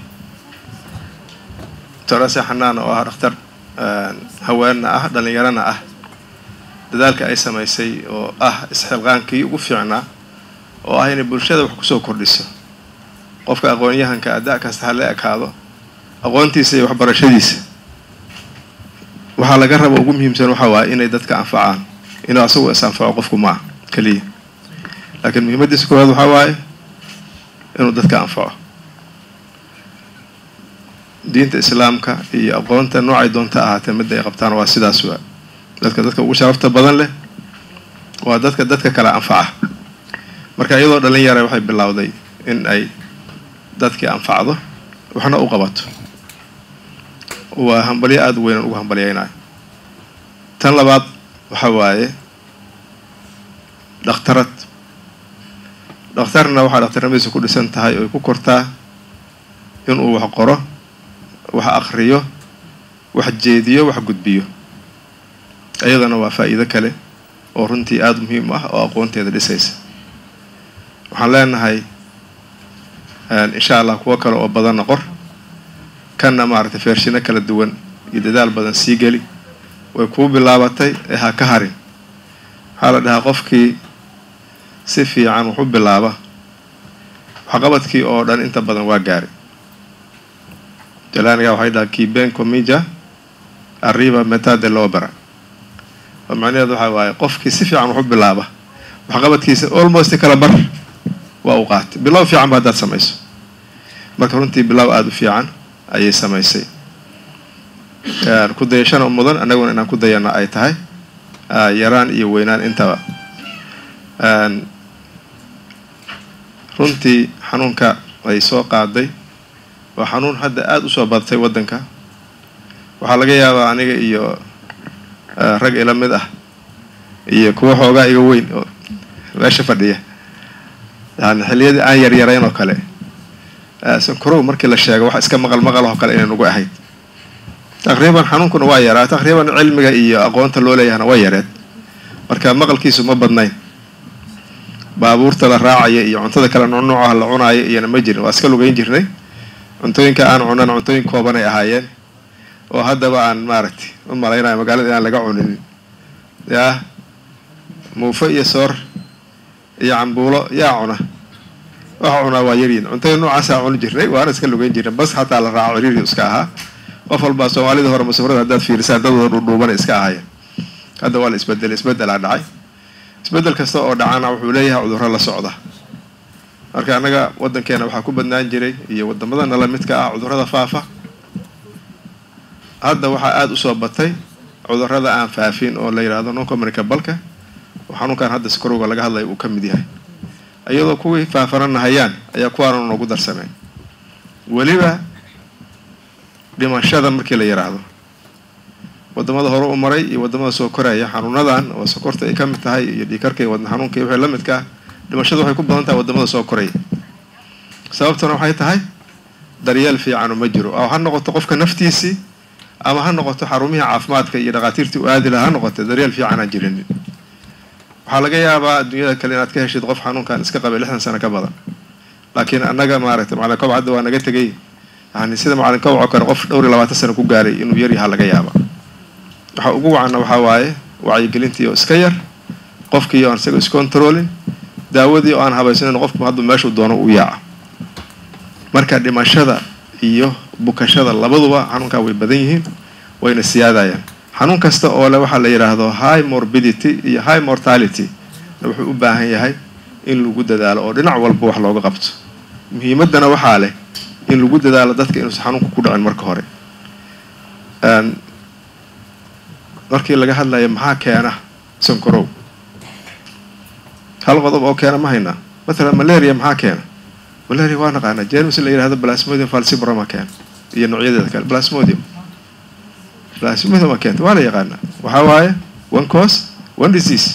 torase xanaan oo ah dhakhtar haweenna ah dhallinyarana ah dadaalka ay samaysay oo ah isxilqaankii ugu fiicnaa oo ah inay bulshada wax kusoo kordhiso qofka aqoon-yahanka ada kasta ha la ekaado aqoontiisa iyo waxbarashadiisa waxaa laga raba ugu muhiimsan waxaa waaye inay dadka anfacaan inuu asagu is anfaco qofku ma ah keliya laakiin muhiimadiisa koowaad waxaa waaye inuu dadka anfaco diinta islaamka iyo aqoonta noocay doonta ahaatee midda ay qabtaan waa sidaas waa dadka dadka ugu sharafta badan leh waa dadka dadka kale anfaca marka iyadoo dhalin yara waxay bilowday in ay dadkii anfacdo waxna u qabato waa hambalyo aada u weynan ugu hambalyaynayo tan labaad waxa waaye dhakhtarad dhakhtarna waxaa dhakhtarnimadiisa ku dhisan tahay oy ku kortaa inuu wax qoro wax akriyo wax jeediyo wax gudbiyo iyadana waa faa'iido kale oo runtii aada muhiim ah oo aqoonteeda dhisaysa waxaan leenahay insha allah kuwo kale oo badanna qor kanna maaragtay feershino kala duwan iyo dadaal badan sii geli way kuu bilaabatay ee ha ka harin waxaa la dhahaa qofkii si fiican wax u bilaaba waxqabadkii oo dhan inta badan waa gaari jalaaniga waxay dhahaa kiben comija arriba meta de lobera oo macnaheedu waxaa waaye qofkii si fiican wax u bilaaba waxqabadkiisa almost kala bar waa u qaatay bilow fiican ba haddaad samayso marka runtii bilow aada u fiican ayay samaysay ku dayashana mudan annaguna inaan ku dayana ay tahay yaraan iyo weynaan intaba runtii xanuunka ay soo qaaday waa xanuun hadda aada usoo badatay waddanka waxaa laga yaabaa aniga iyo rag ila mid ah iyo kuwa xoogaa iga weyn oo meesha fadhiya yani xilliyadii aan yaryarayn oo kale sankarow markii la sheego wax iska maqal maqal oo kale inay nagu ahayd taqriiban xanuunkuna waa yaraa taqriiban cilmiga iyo aqoonta loo leeyahana waa yareed marka maqalkiisu ma badnayn baabuurta la raacaya iyo cuntada kale nuunuucaha la cunaayo iyona ma jirin waa iska lugeyn jirnay cuntooyinka aan cunan cuntooyin koobanay ahaayeen oo haddaba aan maaragtay u malaynayo magaalada inaan laga cuninin yaa muufo iyo soor iyo cambuulo yaa cuna waxa cunaa waa yaryin cuntada noocaasaa cuni jirnay waana iska lugeyn jirnay bas xataa la raaco ciriiri iska ahaa qof walbaa soomaalida hore masafrada haddaad fiirisaan dadooda dhudhuubana iska ahaayeen hadda waa la isbedelay isbedelaa dhacay isbedel kasta oo dhacana wuxuu leeyahay cudurro la socda marka annaga waddankeena waxaa ku badnaan jiray iyo wadamada nala midka ah cudurrada faafa hadda waxaa aada usoo batay cudurrada aan faafin oo la yidhaahdo non communicabalka oo xanuunkan hadda sikarowga laga hadlaya uu ka mid yahay iyadoo kuwii faafanana hayaan ayaa kuwaana noogu darsameen weliba dhimashada markii la yidhaahdo wadamada hore u maray iyo wadamada soo koraya xanuunadan oo sokorta ay ka mid tahay iyo dhiikarka iyo wadna xanuunka iyo wixii la midka ah dhimashadu waxay ku badan tahay wadamada soo koraya sababtuna waxay tahay daryeel fiicanu ma jiro oo ha noqoto qofka naftiisii ama ha noqoto xarumihii caafimaadka iyo dhakhaatiirtii u aadi laha ha noqoto daryeel fiican aan jirinin waxaa laga yaabaa adduunyada kale inaad ka heshid qof xanuunkan iska qabay lixdan sano ka badan laakiin annaga maaragtay macalin koboc hadda waa naga tegay yani sida macalin koboc oo kale qof dhowr iyo labaatan sano ku gaaray inuu yar yahaa laga yaaba waxa ugu wacanna waxaa waaye wacyigelintii oo iska yar qofkii oan isaga iscontrolin daawadii oo aan habaysanin qofku haddu meeshuu doono u yaaca marka dhimashada iyo bukashada labaduba xanuunkaa way badan yihiin wayna siyaadayaan xanuun kasta oo le waxaa la yidhaahdo high morbidity iyo high mortality wuxuu u baahan yahay in lagu dadaalo oo dhinac walba wax looga qabto muhiimaddana waxaa leh in lagu dadaalo dadka inuusan xanuunka ku dhicin marka hore markii laga hadlayo maxaa keena sankorow hal qodob oo keena ma haynaa mathalan malaria maxaa keena malaria waa naqaanaa jermis la yidhahdo plasmodium falcibroma keena iyo noocyadeeda kale plasmodium plasmodium waa keenta waa la yaqaanaa waxaa waaye one cause one disease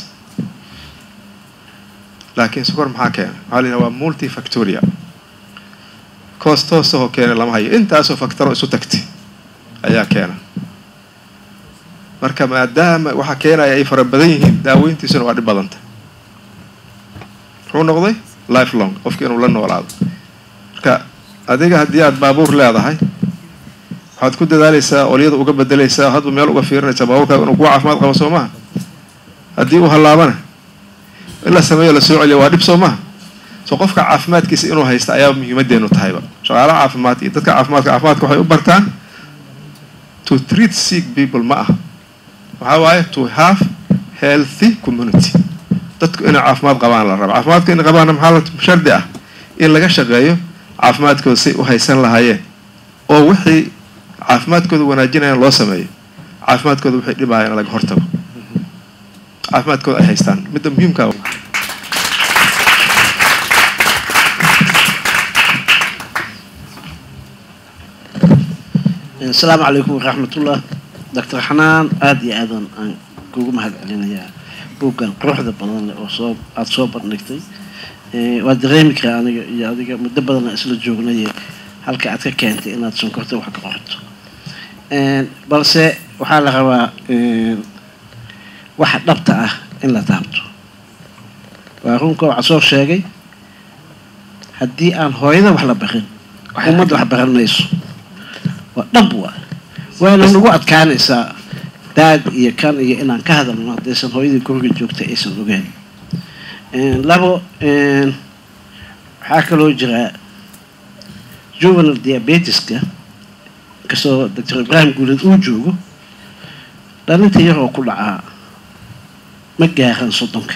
laakiin sokor maxaa keena waxaa la yidhaha waa multifactorial cause toosahoo keena lama hayo intaasoo factoro isu tagtay ayaa keena marka maadaama waxaa keenaya ay fara badan yihiin daaweyntiisuna waa dhib badanta muxuu noqday life long qofki inuu la noolaado marka adiga haddii aad baabuur leedahay waxaad ku dadaalaysaa olyada uga bedelaysaa hadba meel uga fiirinaysaa baabuurkaaga inuu kuwa caafimaad qabo soo maha haddii uu hallaabana in la sameeyo la soo celiya waa dhib soo maha soo qofka caafimaadkiisa inuu haysta ayaa muhiimadeenu tahayba shaqaalaha caafimaad iyo dadka caafimaadka caafimaadka waxay u bartaan to treat sick people ma aha waxaa waaye to have healthy community dadku inay caafimaad qabaan la raba caafimaadka inay qabaanna maxaa la shardi ah in laga shaqeeyo caafimaadkooda say u haysan lahaayeen oo wixii caafimaadkooda wanaajinayaan loo sameeyo caafimaadkooda waxay dhibaayaan laga hortago caafimaadkooda ay haystaan midda muhiimka asalaamu calaykum waraxmatullah doctor xanaan aada iyo aadan aan kugu mahad celinayaa buuggan quruxda badan leh oo soo aada soo bandhigtay waa dareemi karaa aniga iyo adiga muddo badan aan isla joognaye halka aad ka keentay inaad sonkorta wax ka qorto balse waxaa la rabaa waxa dhabta ah in la taabto waa runka waxaa soo sheegay haddii aan hooyada wax la barin ummadda wax baran mayso waa dhab waa waana nagu adkaanaysaa daad iyo kan iyo inaan ka hadalno haddaysan hooyadii guriga joogta aysan ogeyn labo waxaa kaloo jira juvenal diabetiska inkastoo doctor ibrahim guuleed uu joogo dhalinta yar oo ku dhacaa ma gaaran soddonka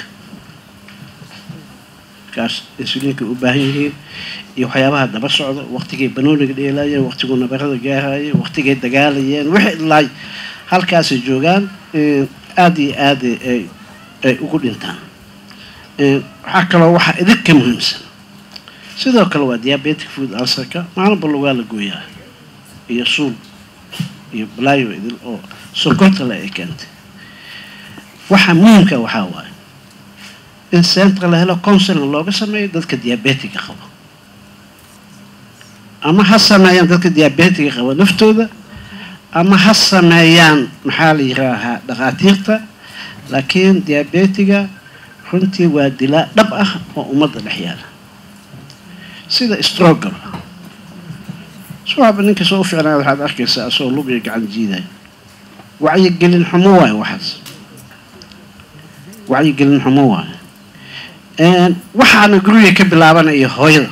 markaas insuliinka u baahan yihiin iyo waxyaabaha daba socda waqtigay banooniga dheelaayeen waqtiguu nabarada gaarayeen waqtigay dagaalayeen wixii ilaay halkaasay joogaan aada iyo aada ay ay ugu dhintaan waxaa kaloo waxaa idinka muhiimsan sidoo kale waa diabetic food ulcerka maalinba lugaa la gooyaa iyo suul iyo balaayo idil oo sonkorta le ay keentay waxaa muhiimka waxaa waaye in centra la helo counseling looga sameeyo dadka diabetiga qaba ama ha sameeyaan dadka diabetiga qaba naftooda ama ha sameeyaan maxaa la yiraahaa dhakhaatiirta laakiin diabetiga runtii waa dilaa dhab ah oo ummadda dhex yaala sida strogaba suwaaba ninka soo u ficnaa waxaad arkaysaa asoo lugiga gacan jiidaya wacyigelin xumo waayo waxaas wacyigelin xumo waayo waxaana guriga ka bilaabanaya hooyada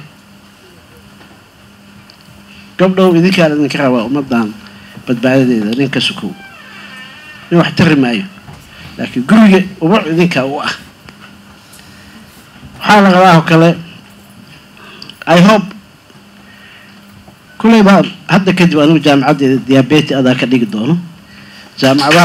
gabdhow idinkaan idinka rabaa ummadan badbaadadeeda ninka sukow nin wax tari maayo laakiin guriga ubac idinkaa u ah waxaa la rabaa oo kale i hope kulley baa hadda kadib anigu jaamacaddeeda diabeti adaa ka dhigi doono jaamacadaha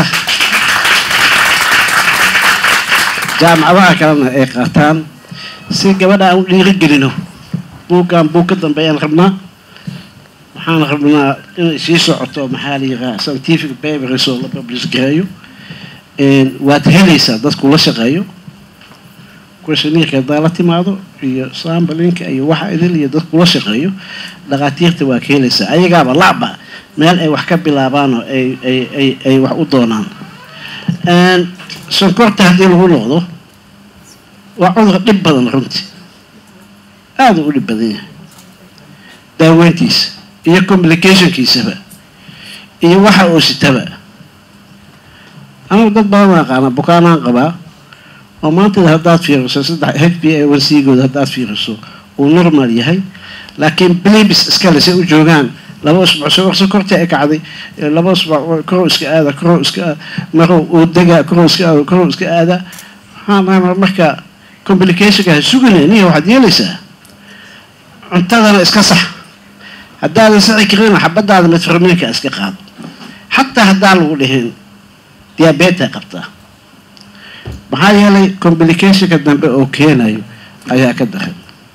jaamacadaha kalena ay qaataan si gabadha aan u dhiirigelino buuggan buug ka dambeeyaan rabnaa waxaan rabnaa inay sii socoto maxaa la yiraha scientific papers oo la publish gareeyo waad helaysaa dadku la shaqeeyo questionnaireka haddaa la timaado iyo sambalinka iyo waxa idil iyo dad kula shaqeeyo dhakhaatiirta waa ka helaysaa ayagaaba lacba meel ay wax ka bilaabaan oo ay ay ay ay wax u doonaan sonkorta haddii lagu noqdo waa cudur dhib badan runtii aada u dhib badan yahay daaweyntiisa iyo complicationkiisaba iyo waxa uu sitaba anigu dad badan aqaana bukaanaan qabaa oo maantada haddaad fiiriso saddex h b a one c gooda haddaad fiiriso uu normal yahay laakiin blibis iskale say u joogaan laba usbuuc soo sokorta ay kacday laba usbuuc korow iska aada korow iska aada marow uu degaa korow iska aada korow iska aada waxaan marka complicationka ha sugina niya waxaad yeelaysaa cuntadana iska sax haddaadan saci karina xabadaada metforminka iska qaado xataa haddaa lagu dhihin diabeta qabtaa maxaa yeelay complicationka dambe oo keenayo ayaa ka daran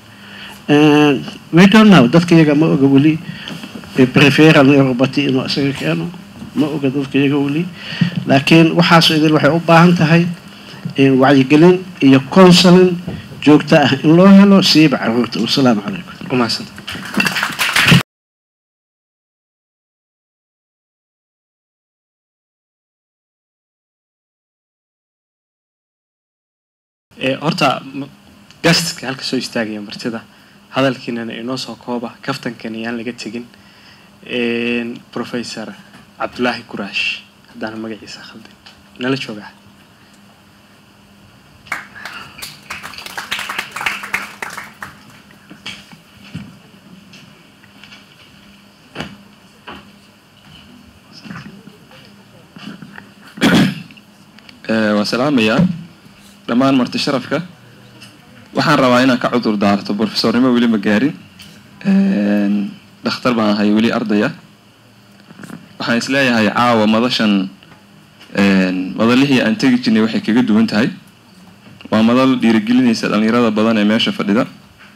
we don't know dadka iyaga ma oga weli preferal neuropathy inuu isaga keeno ma oga dadka iyaga weli laakiin waxaasoo idil waxay u baahan tahay wacyigelin iyo counseling joogto ah in loo helo siiba caruurta wasalaamu calaykum umahadsanta horta gastka halka soo istaagaya martida hadalkiinana inoo soo kooba kaftankan iyaan laga tegin professor cabdulaahi guraash haddaan magaciisa khaldin nala joogaa waan salaamayaa dhammaan marti sharafka waxaan rabaa inaan ka cudur daarto brofesornimo weli ma gaarin dhakhtar baan ahay weli ardaya waxaan isleeyahay caawa madashan madalihii aan tegi jirnay waxay kaga duwan tahay waa madal dhiirigelinaysa dhallinyarada badan ee meesha fadhida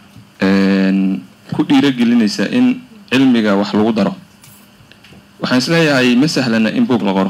ku dhiirigelinaysa in cilmiga wax lagu daro waxaan isleeyahay ma sahlana in buog la qoro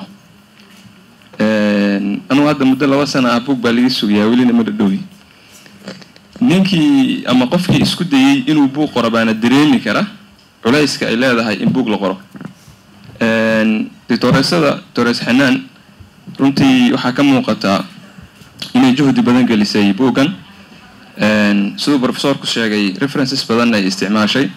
anugu hadda muddo laba sana ah buog baa laga sugayaa welina ma dhadhowi ninkii ama qofkii isku dayey inuu buug qoro baana dareemi kara culayska ay leedahay in buug la qoro dictooreesada doctores xanaan runtii waxaa ka muuqataa inay juhdi badan gelisay buuggan siduu profesorku sheegay references badanna ay isticmaashay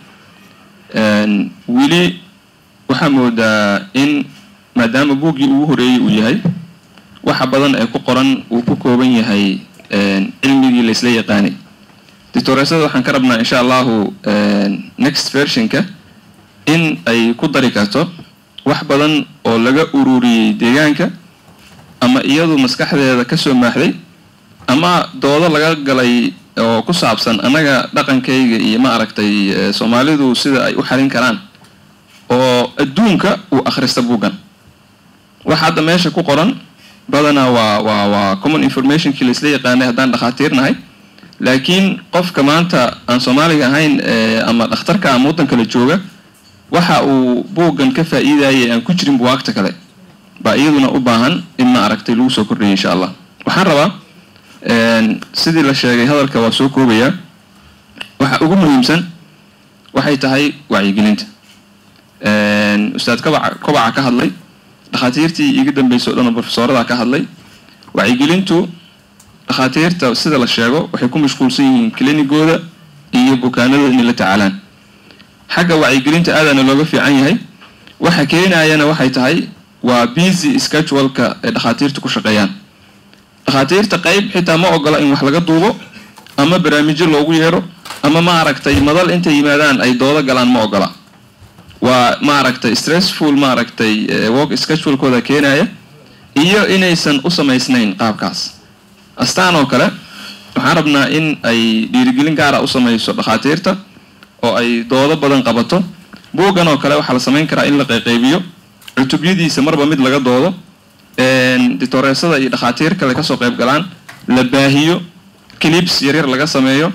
weli waxaa moodaa in maadaama buuggii ugu horeeyey uu yahay waxa badan ee ku qoran uu ku kooban yahay cilmigii la isla yaqaanay dictooreesada waxaan ka rabnaa insha allahu next versionka in ay ku dari karto wax badan oo laga ururiyey deegaanka ama iyadu maskaxdeeda kasoo maaxday ama doodo laga galay oo ku saabsan annaga dhaqankayga iyo ma aragtay soomaalidu sida ay u xalin karaan oo adduunka uu akhrista buuggan waxa hadda meesha ku qoran badanaa waa waa waa common informationkii la isla yaqaanay haddaan dhakhaatiirnahay laakiin qofka maanta aan soomaaliga ahayn ama dhakhtarka ama waddan kale jooga waxa uu buuggan ka faa'iidayay aan ku jirin buwaagta kale baa iyaduna u baahan in ma aragtay lagu soo kordhaya insha allah waxaan rabaa sidii la sheegay hadalka waa soo koobayaa waxa ugu muhiimsan waxay tahay wacyigelinta ustaad kabaca kobaca ka hadlay dhakhaatiirtii iga dambeysay o dhan oo brofesoorada ka hadlay wacyigelintu dhakhaatiirta sida la sheego waxay ku mashquulsan yihiin klinigooda iyo bukaanadooda inay la tacaalaan xagga wacyigelinta aadaana looga fiican yahay waxa keenayana waxay tahay waa busy scheduleka ay dhakhaatiirta ku shaqeeyaan dhakhaatiirta qayb xitaa ma ogola in wax laga duubo ama barnaamijyo loogu yeero ama ma aragtay madal intay yimaadaan ay doodo galaan ma ogola waa ma aragtay stressful ma aragtay work schedulekooda keenaya iyo inaysan u samaysnayn qaabkaas astaan oo kale waxaan rabnaa in ay dhiirigelin gaara u samayso dhakhaatiirta oo ay doodo badan qabato buuggan oo kale waxaa la samayn karaa in la qayqaybiyo cutubyadiisa marba mid laga doodo dictooreesada iyo dhakhaatiir kale kasoo qayb galaan la baahiyo clips yaryar laga sameeyo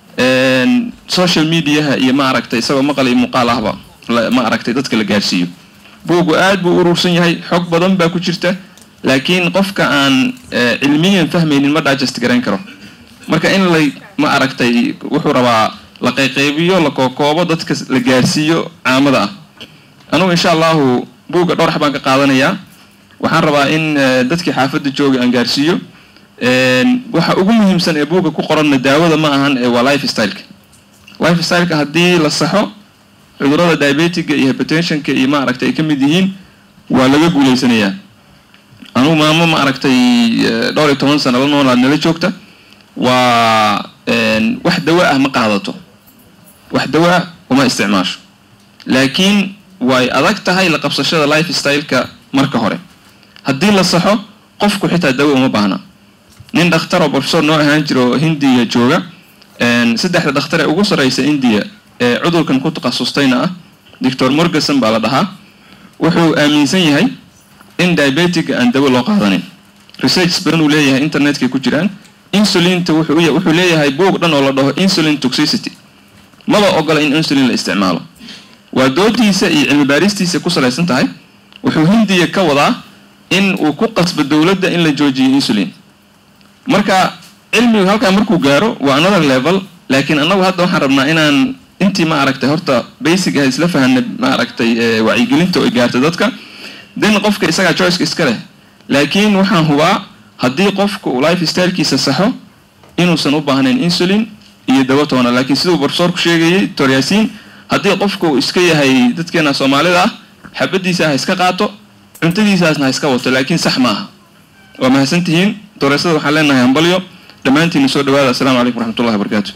social mediaha iyo ma aragtay isagoo maqal iyo muuqaal ahba ma aragtay dadka la gaarsiiyo buuggu aad buu urursan yahay xog badan baa ku jirta laakiin qofka aan cilmiyan fahmaynin ma digest garayn karo marka in lay ma aragtay wuxuu rabaa la qayqaybiyo la kookoobo dadka la gaarsiiyo caamada ah anugu insha allahu buugga dhowr xabaan ka qaadanayaa waxaan rabaa in eh, dadkii xaafadda jooga aan gaarsiiyo Een, waxa ugu muhiimsan ee buugga ku qoranna daawada ma ahan ee waa life styleka life styleka haddii la saxo cudurrada diabetiga iyo hypertensionka iyo ma aragtay ay ka mid yihiin waa laga guuleysanayaa anugu maamo ma aragtay eh, dhowr iyo toban sano la noolaad nala joogta waa een, wax dawo ah ma qaadato wax dawo ah uma isticmaasho laakiin way adag tahay la qabsashada life styleka marka hore haddii la saxo qofku xitaa dawo uma baahna nin dhakhtar oo professor noo ahaan jira oo hindiya jooga een, saddexda dhakhtar ee ugu sarreysa india ee cudurkan ku takhasustayna ah doctor morgason baa la dhahaa wuxuu aaminsan yahay in diabetiga aan dawo loo qaadanin research badan uu leeyahay internetkay ku jiraan insulinta wuxuu u- wuxuu leeyahay buug dhan oo la dhaho insulin toxicity maba ogola in insulin la isticmaalo waa doodiisa iyo cilmi baaristiisa ku salaysan tahay wuxuu hindiya ka wadaa in uu ku qasbo dowladda in la joojiyo insulin marka cilmigu halkaa markuu gaaro waa another level laakiin annagu hadda waxaan rabnaa inaan intii ma aragtay horta basic ah isla fahanna ma aragtay eh, wacyigelinta oo ay gaarta dadka then qofka isagaa choiceka iska leh laakiin waxaan hubaa haddii qofka uu life stylekiisa saxo inuusan u baahnayn insulin iyo dawo toona laakiin siduu professorku sheegayay doctor yaasiin haddii qofka uu iska yahay dadkeena soomaalida ah xabadiisa ha iska qaato cuntadiisaasna ha iska wato laakiin sax ma aha waa mahadsantihiin dooreysada waxaan leenahay hambalyo dhammaantiina soo dhawaada assalaamu calaykum waraxmatullahi wabarakaatu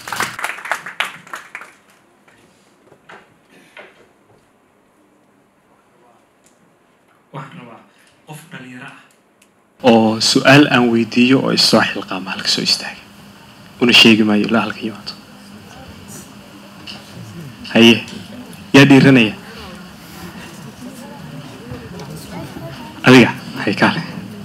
waxaan rabaa qof dhalinyaro ah oo su-aal aan weydiiyo oo isoo xilqaama halka soo istaaga una sheegi maayo ilaa halka yimaado haye yaa dhiiranaya adiga hay kaale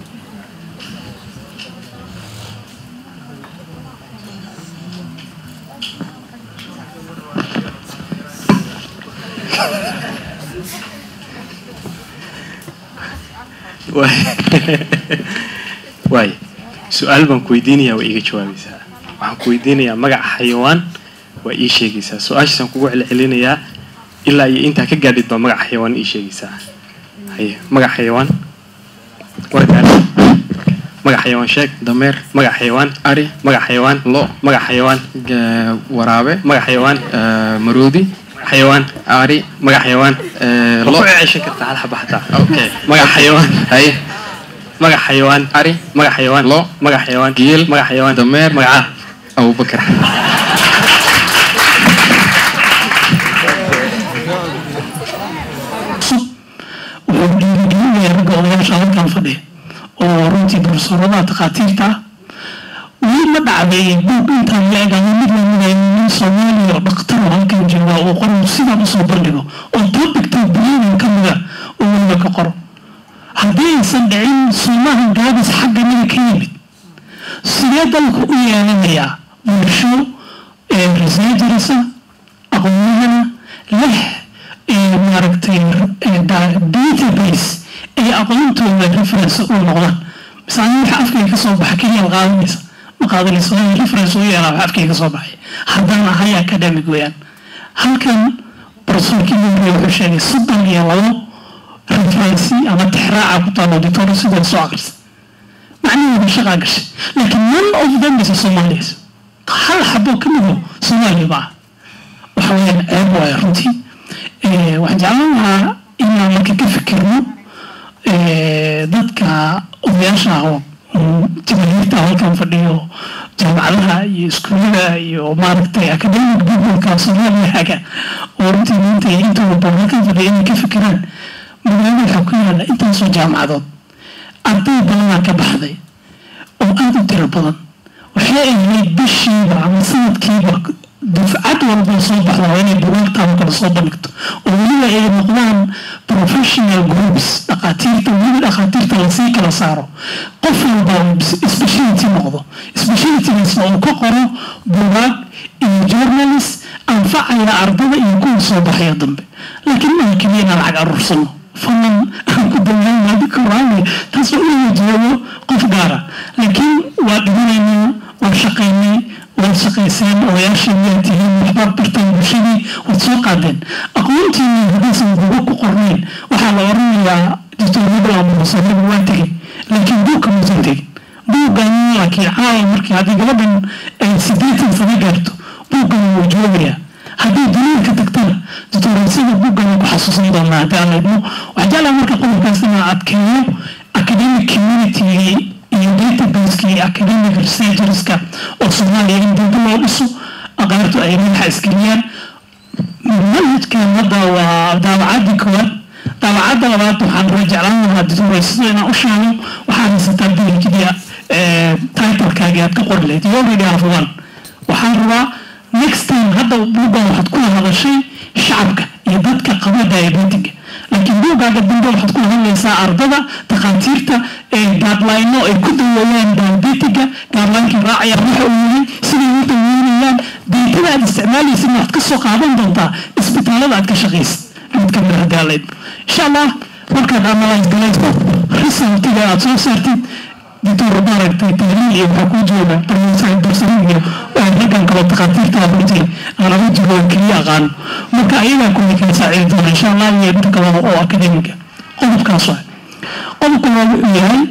waay su-aal baan ku weydiinayaa waa iiga jawaabaysaa waxaan ku weydiinayaa magaca xayawaan waa ii sheegaysaa su-aashaasaan kugu celcelinayaa ilaa iyo intaa ka gaadhid baa magaca xayawaan ii sheegaysaa haye magaca xayawaan waa gaadhay magaca xayawaan sheeg dameer magaca xayawaan ari magaca xayawaan lo magaca xayawaan ga- waraabe magaca xayawaan eh, maroodi xayawaan ari magaca xayawaan eh, ma lo ku ceeshan kartaa hal xaba xataa okay magaca xayawaan haye magaca xayawaan ari magaca xayawaan lo magaca xayawaan geel magaca xayawaan dameer magaca abubakar wuxuu dhiirigelinayaa ragga odayaasha halkan fadhiya oo runtii profesorada takhaatiirta ah wii la dhacday buug intaan la egaado mid lamida nin soomaaliya oo dhakhtar oo halkan jooga oo qoran sidaan usoo bandhigo oo topicta brilliant ka mida oo weliba ka qoro haddii aysan dhicin suumaha gaabis xagga naga ka yimid sidee dalku u yeelanayaa bulsho ee researcherisa aqoonyahana leh ee maaragtay ee da- database ay aqoontooda reference u noqdaan mise ani waxa afkayga ka soo baxa keliya ma qaadanaysa ma qaadanaysa waa in reference u yeelaa waxa afkayga ka soo baxay haddaan ahay academic weeyaan halkan professorkii mugriya wuxuu sheegay soddon iyo labo referency ama tixraaca ku taalo dictor sidoo soo akrisa macnaheedu shaqaa gashay laakiin none of them is Somalis hal xabo ka mido Soomaali ma aha waxa weeyaan ceeb waaye runtii Eh, waxaan jeclaan lahaa inaan marka ka fikirno eh, dadka odayaasha ah oo mm, jamaahirta halkan fadhiyo jaamacadaha iyo iskuullada iyo maaragtay academic peopleka Soomaaliya haga oo runtii maanta iyo intooda badan halkan fadhiya inay ka fikiraan magaalada waxaa ku yaala intaasoo jaamacadood arday badanaa ka baxday oo aada u tiro badan waxay ahayd bishiiba ama sanadkiiba dufcad walba soo baxda waa inay bugaagtaada kala soo bandhigto oo weliba ay noqdaan professional groups dhakhaatiirta weliba dhakhaatiirta lasii kala saaro qof walba uu speciality noqdo specialitygaasna uu ka qoro bugaag iyo journalist anfacaya ardada iyo kuwa soo baxaya dambe laakiin maaha keliya inaan lacag aruursano fadlan aan ku dambeyn hadda koraani taas oo ina jeedo qof gaara laakiin waa dhimanaynaa waan shaqaynay waad shaqayseen odayaashii miyaad tihiin waxbaad barteen bulshadii waad soo qaadeen aqoontiinii haddaysan buuga ku qornayn waxaa la oranayaa dictornable ama musannabi waa tegey laakiin buugka muusan tegin buuggan laakiin caawa markii haddii gabadhan ay sideetan sano gaarto buuggan wuu joogayaa haddii daliilka tagtana dictoreysada buuggan ku xasuusan doonaa haddii aan laydmo waxaa jeclaa marka qodobkaas inaa adkeeyo academic community iyo databaseki academic researcherska oo soomaaliya in dowda loo dhiso aqaartu ay madaxa isgeliyaan manhajkan hadda waa daawacadii koowaad daawacadda labaad waxaan ra jeclaan lahaa dictoreysada inaan u sheego waxaa haysataa dalijidia titlekaagi aad ka qori lahayd you already have one waxaan rabaa next time hadda buuggan waxaad kula hadashay shacabka iyo dadka qaba diabetica laakiin buuggaaga dambe waxaad kula hadlaysaa ardada takhaatiirta gaadlayno ay ku daweeyaan diabetica gaadlaynkii raacayaan waxa uu yahay siday u daweynayaan daytada aad isticmaalaysid waxaad ka soo qaadan doontaa isbitaalada aad ka shaqaysid mid kamid haddii aan laydmo insha allah markaad analyse galayso resultiga aad soo saartid dictor maaragtay tahliil iyo waxaa kuu jooga barmisaxib darsarin iyo raggan kale takhaatiirta runtii aan ugu jiro keliya aqaano marka ayagaa kulli kala saacidi doona insha allah iyo inta kale oo akademiga qodobkaas waa qodobka waa wuxuu yahay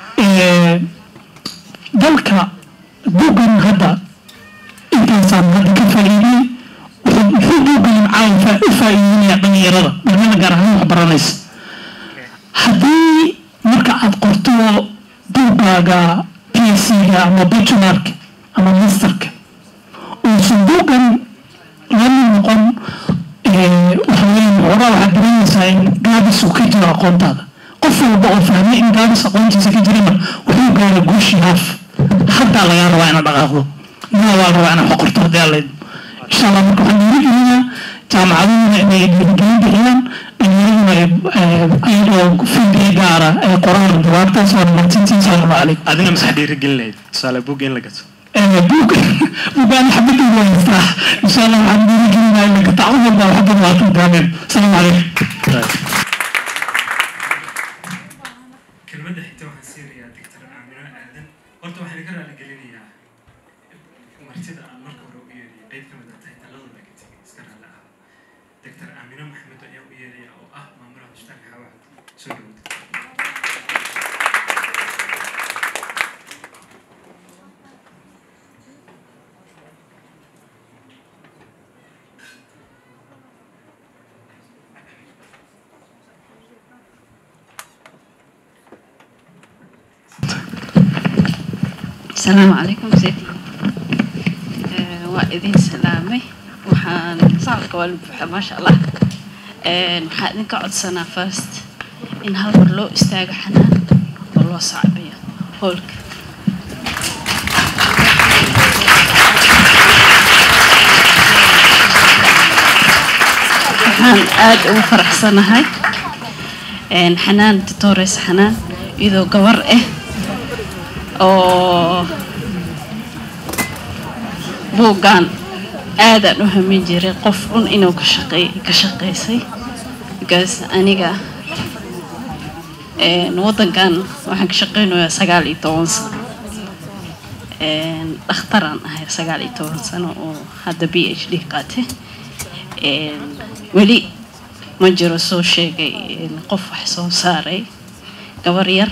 dalka buuggan hadda intaasaan hadda ka faa'iidiyey muxuu buuggan caawa u faa'iidinaya dhalinyarada dhalinyarada gaar ahaan wax baranaysa haddii marka aad qorto buuggaaga pc-ga ama bachelorka ama masterka uusan buuggan lamid noqon waxaweyaan horaa waxaad dareemaysaa in gaabis uu ka jiro aqoontaada qof walba oo fahmay in gaabis aqoontiisa ka jirana wuxuu gaara guushii haaf haddaa lagaa rabaa inaad dhaqaaqdo maa waa rabaa inaad xoqorto haddii alla insha allah marka waxaan dhiirigelinaa jaamacaduhuna inay dhiirigelin bixiyaan dhalinyaraduna ayadoo fidiya gaara ay qoraan jawaabtaas waa mahadsantiin salaamu calaykum adina masax dhiirigelin lahayd tusaale buug in la gato buug buugaan xabadii waa haystaa insha allah waxaan dhiirigelinaa in la gato cawd walba xabad labaatan daameen salaamu calaykum kelmadda xigta waxaan siinayaa doctor aamino aadan horta waxaan ka raali gelinayaa martida aan marka hore u yeedhiyay qayb ka mid ah tahay taladooda ka tegay iska raali ah doctor aamino maxamed ayaa u yeedhaya oo ah maamulaha hospitaalka xawaad soo dhawada السلام عليكم سيدي وإذن سلامي وحان صارك والبحر ما شاء الله waxaa idinka codsanaa first in hal mar loo istaago xanaan oo loo sacbiyo hoolka waxaan aada ugu faraxsanahay xanaan tutores xanaan iyadoo gabar ah oo buuggan aadaan u hamin jiray qof un inuu ka shaqey ka shaqaysay because aniga waddankan waxaan ka shaqeynayaa sagaal iyo toban sano dhakhtaraan ahay sagaal iyo toban sano oo hadda b h d qaatay weli ma jiro soo sheegay qof wax soo saaray gabar yar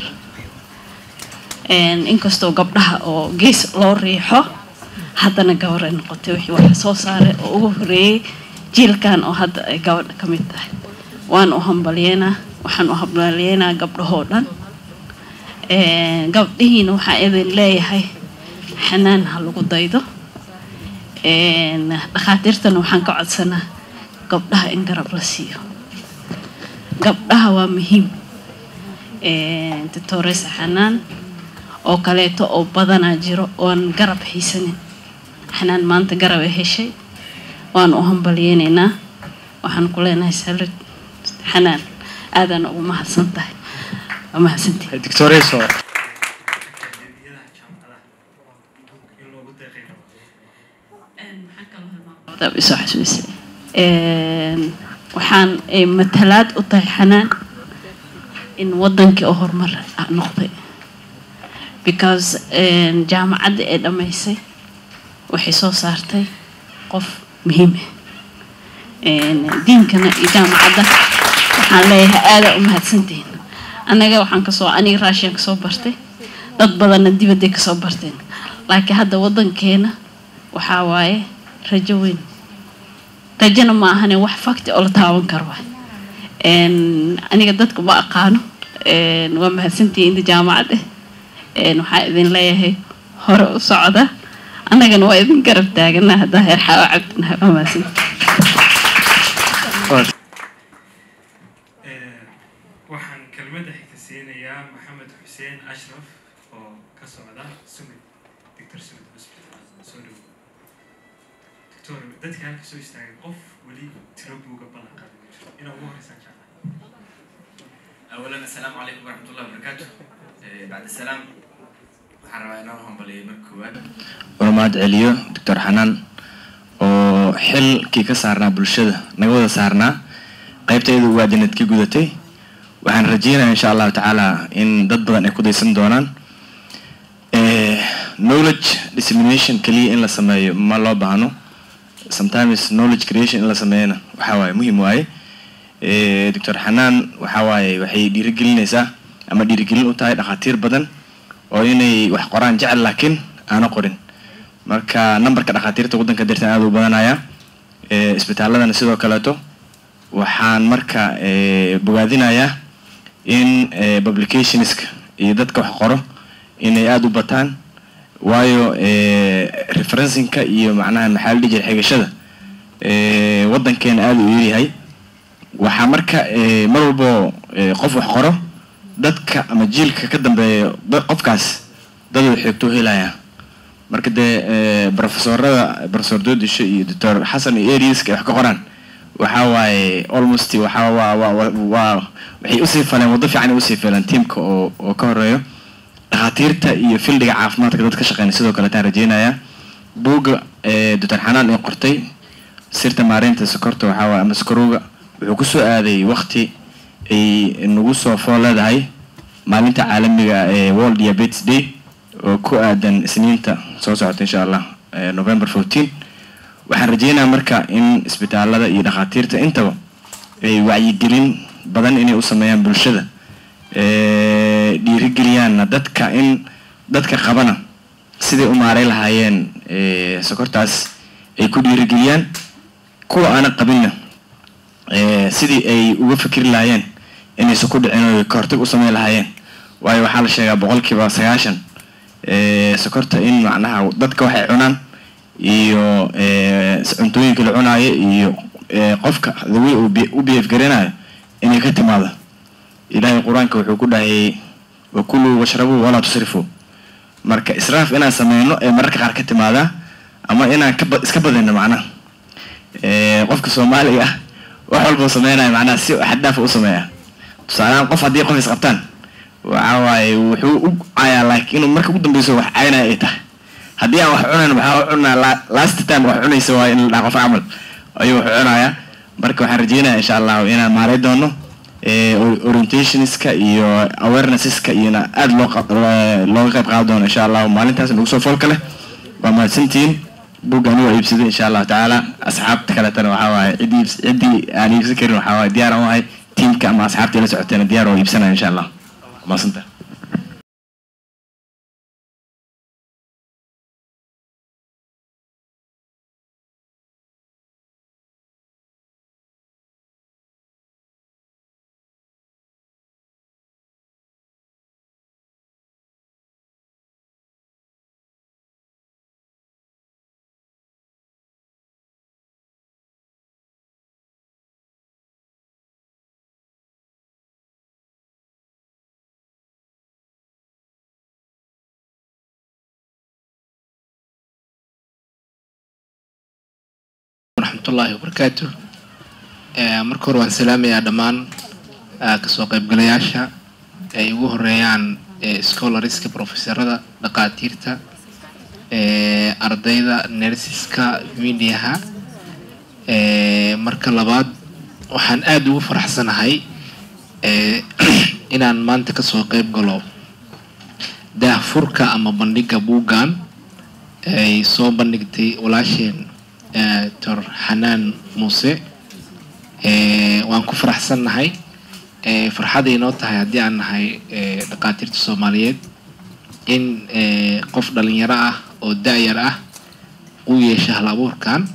inkastoo gabdhaha oo gees loo riixo haddana gabar ay noqotay wixii wax soo saaray oo ugu horeeyey jiilkan oo hadda ay gabadha ka mid tahay waan u hambalyeynaa waxaan u hambalyeynaa gabdhahoo dhan gabdhihiina waxaa idin leeyahay xanaan ha lagu daydo dhakhaatiirtana waxaan ka codsanaa gabdhaha in garab la siiyo gabdhaha waa muhiim doctoresa xanaan oo kaleeto oo badanaa jiro oon garab haysanin xanaan maanta garab ay heshay waan u hambalyeynaynaa waxaan ku leenahay salud xanaan aadaan ugu mahadsan tahay waa mahadsantihi doctoreso isoo xasuusay waxaan ay matalaad u tahay xanaan in wadankii oo horumar noqday because een, jaamacadda ee dhammaysay waxay soo saartay qof muhiim ah Een, diinkana iyo jaamacadda waxaan leeyahay aada u mahadsantihiin annaga waxaan kasoo aniga raashiyan kasoo bartay dad badanna dibadday kasoo barteen laakiin hadda waddankeena waxaa waaye rajo weyn rajona ma ahane wax fakti oo la taaban karo waay Een, aniga dadka ma aqaano Een, waa mahadsantihiin inta jaamacad ah Een, waxaa idin leeyahay hore u socda annagana waa idin garab taagana haddaa heer xaawo cabdinahay waa mahadsantihiin waxaan kelmadda xigta siinayaa maxamed xuseen ashraf oo ka socda sumid doctor sumid hospital soo dhow doctor dadka halka soo istaagay qof weli tiro buuga balan qaadi ma jiro inaa ugu horeysaan jeclahay اولا السلام عليكم ورحمه الله وبركاته إيه، بعد السلام waxaan rabaa inaan u hambaliyo marka koowaad una mahad celiyo doctor xanaan oo xilkii ka saarnaa bulshada naga wada saarnaa qaybtayda ugaadinad ka gudatay waxaan rajeynayaa insha allahu tacaala in dad badan ay ku daysan doonaan Eh, knowledge dissemination keliya in la sameeyo ma loo baahno sometimes knowledge creation in la sameeyana waxaa waaye muhiim waaye Eh, doctor xanaan waxaa waaye waxay dhiirigelinaysaa ama dhiirigelin u tahay dhakhaatiir badan oo inay wax qoraan jecel laakiin aana qorin marka numberka dhakhaatiirta waddanka dirtan aada u badanaya Eh, isbitaaladana sidoo kaleeto waxaan marka eh, bogaadinayaa in eh, publicationska iyo dadka wax qoro inay aada u bataan waayo eh, referencingka iyo macnaha maxaa la dhihi jiray xigashada eh, waddankeena aada u yaryahay waxaa marka eh, mar walbo eh, qof wax qoro dadka ama jiilka ka dambeeya da- qofkaas dad uu xigto helaya marka dee eh, profesorada professor doodisho iyo doctor xasan iyo ariaska ay wax ka qoraan waxaa waaye almost waxaa waa waa waa- waa waxay usii faleen waddo fiican ay usii feeleen tiimka oo oo ka horeeyo dhakhaatiirta iyo fildiga caafimaadka dad ka shaqeynaya sidoo kale taan rajeynaya buugga eh, doctor xanaan ee qortay sirta maareynta sokorta waxaa waaye ama sokorowga wuxuu kusoo aaday waqti ay nagu soo fool leedahay maalinta caalamiga ee world diabetes day oo ku aadan isniinta soo socota insha allah eh, november 14 waxaan rajeynayaa marka in isbitaalada iyo dhakhaatiirta intaba ay wacyigelin badan inay u sameeyaan bulshada Eh, dhiirigeliyaanna dadka in dadka qabana siday u maaray lahaayeen eh, sokortaas ay ku dhiirigeliyaan kuwa aana qabinna eh, sidii ay uga fikri lahaayeen inaysan ku dhicin oo ay ka hortag u sameyn lahaayeen waayo waxaa la sheegaa boqolkiiba sagaashan eh, sokorta in macnaha dadka waxay cunaan iyo eh, cuntooyinka la cunaayo iyo eh, qofka the way uu be- u behave garanayo inay ka timaado ilaahay qur-aanka wuxuu ku dhahayay wakuluu washrabuu walaa tusrifuu marka israaf inaan sameyno ee mararka qaar ka timaadaa ama inaan ka ba- iska badino macnaha Eh, qofka soomaaliga ah wax walbuu sameynaya macnaha si xaddaafa u sameeya tusaalehaan qof haddii qof isqabtaan waxa waaye wuxuu u cayaa laakiin inuu marka ugu dambeyso wax caynaya ay tahay haddii aan wax cunayn waxaa u cunaa la- last time wax cunaysa waa in la dhaha qof camal ayuu wax cunayaa marka waxaan rajeynaya insha allahu inaan maaray doono eh, or- orientationska iyo awarenesseska iyona aada loo qa- loo- looga qayb qaadan doono insha allahu maalintaas nagu soo foolka leh waa mahadsantihiin buugga anigu waa iibsaday insha allahu tacaala asxaabta kaletana waxaa waaye ciddii iibs- ciddii aan iibsan karin waxaa waaye diyaar aan u ahay tiimka ama asxaabtii la socoteena diyaar oo iibsanaya insha allah maasanta waraxmatullaahi wabarakaatu Eh, marka hore waan salaamayaa dhammaan ah, kasoo qaybgalayaasha ay ugu horeeyaan eh, scholariska profesorada dhaqaatiirta eh, ardayda nersiska mediaha Eh, marka labaad waxaan aada ugu faraxsanahay eh, inaan maanta kasoo qayb galo daahfurka ama bandhiga buuggan ay soo bandhigtay walaasheen eh, dr xanaan muuse Eh, waan ku faraxsannahay Eh, farxaday inoo tahay haddii aan nahay eh, dhaqaatiirta soomaaliyeed in eh, qof dhalinyaro ah oo da-yar ah uu yeesho hal abuurkan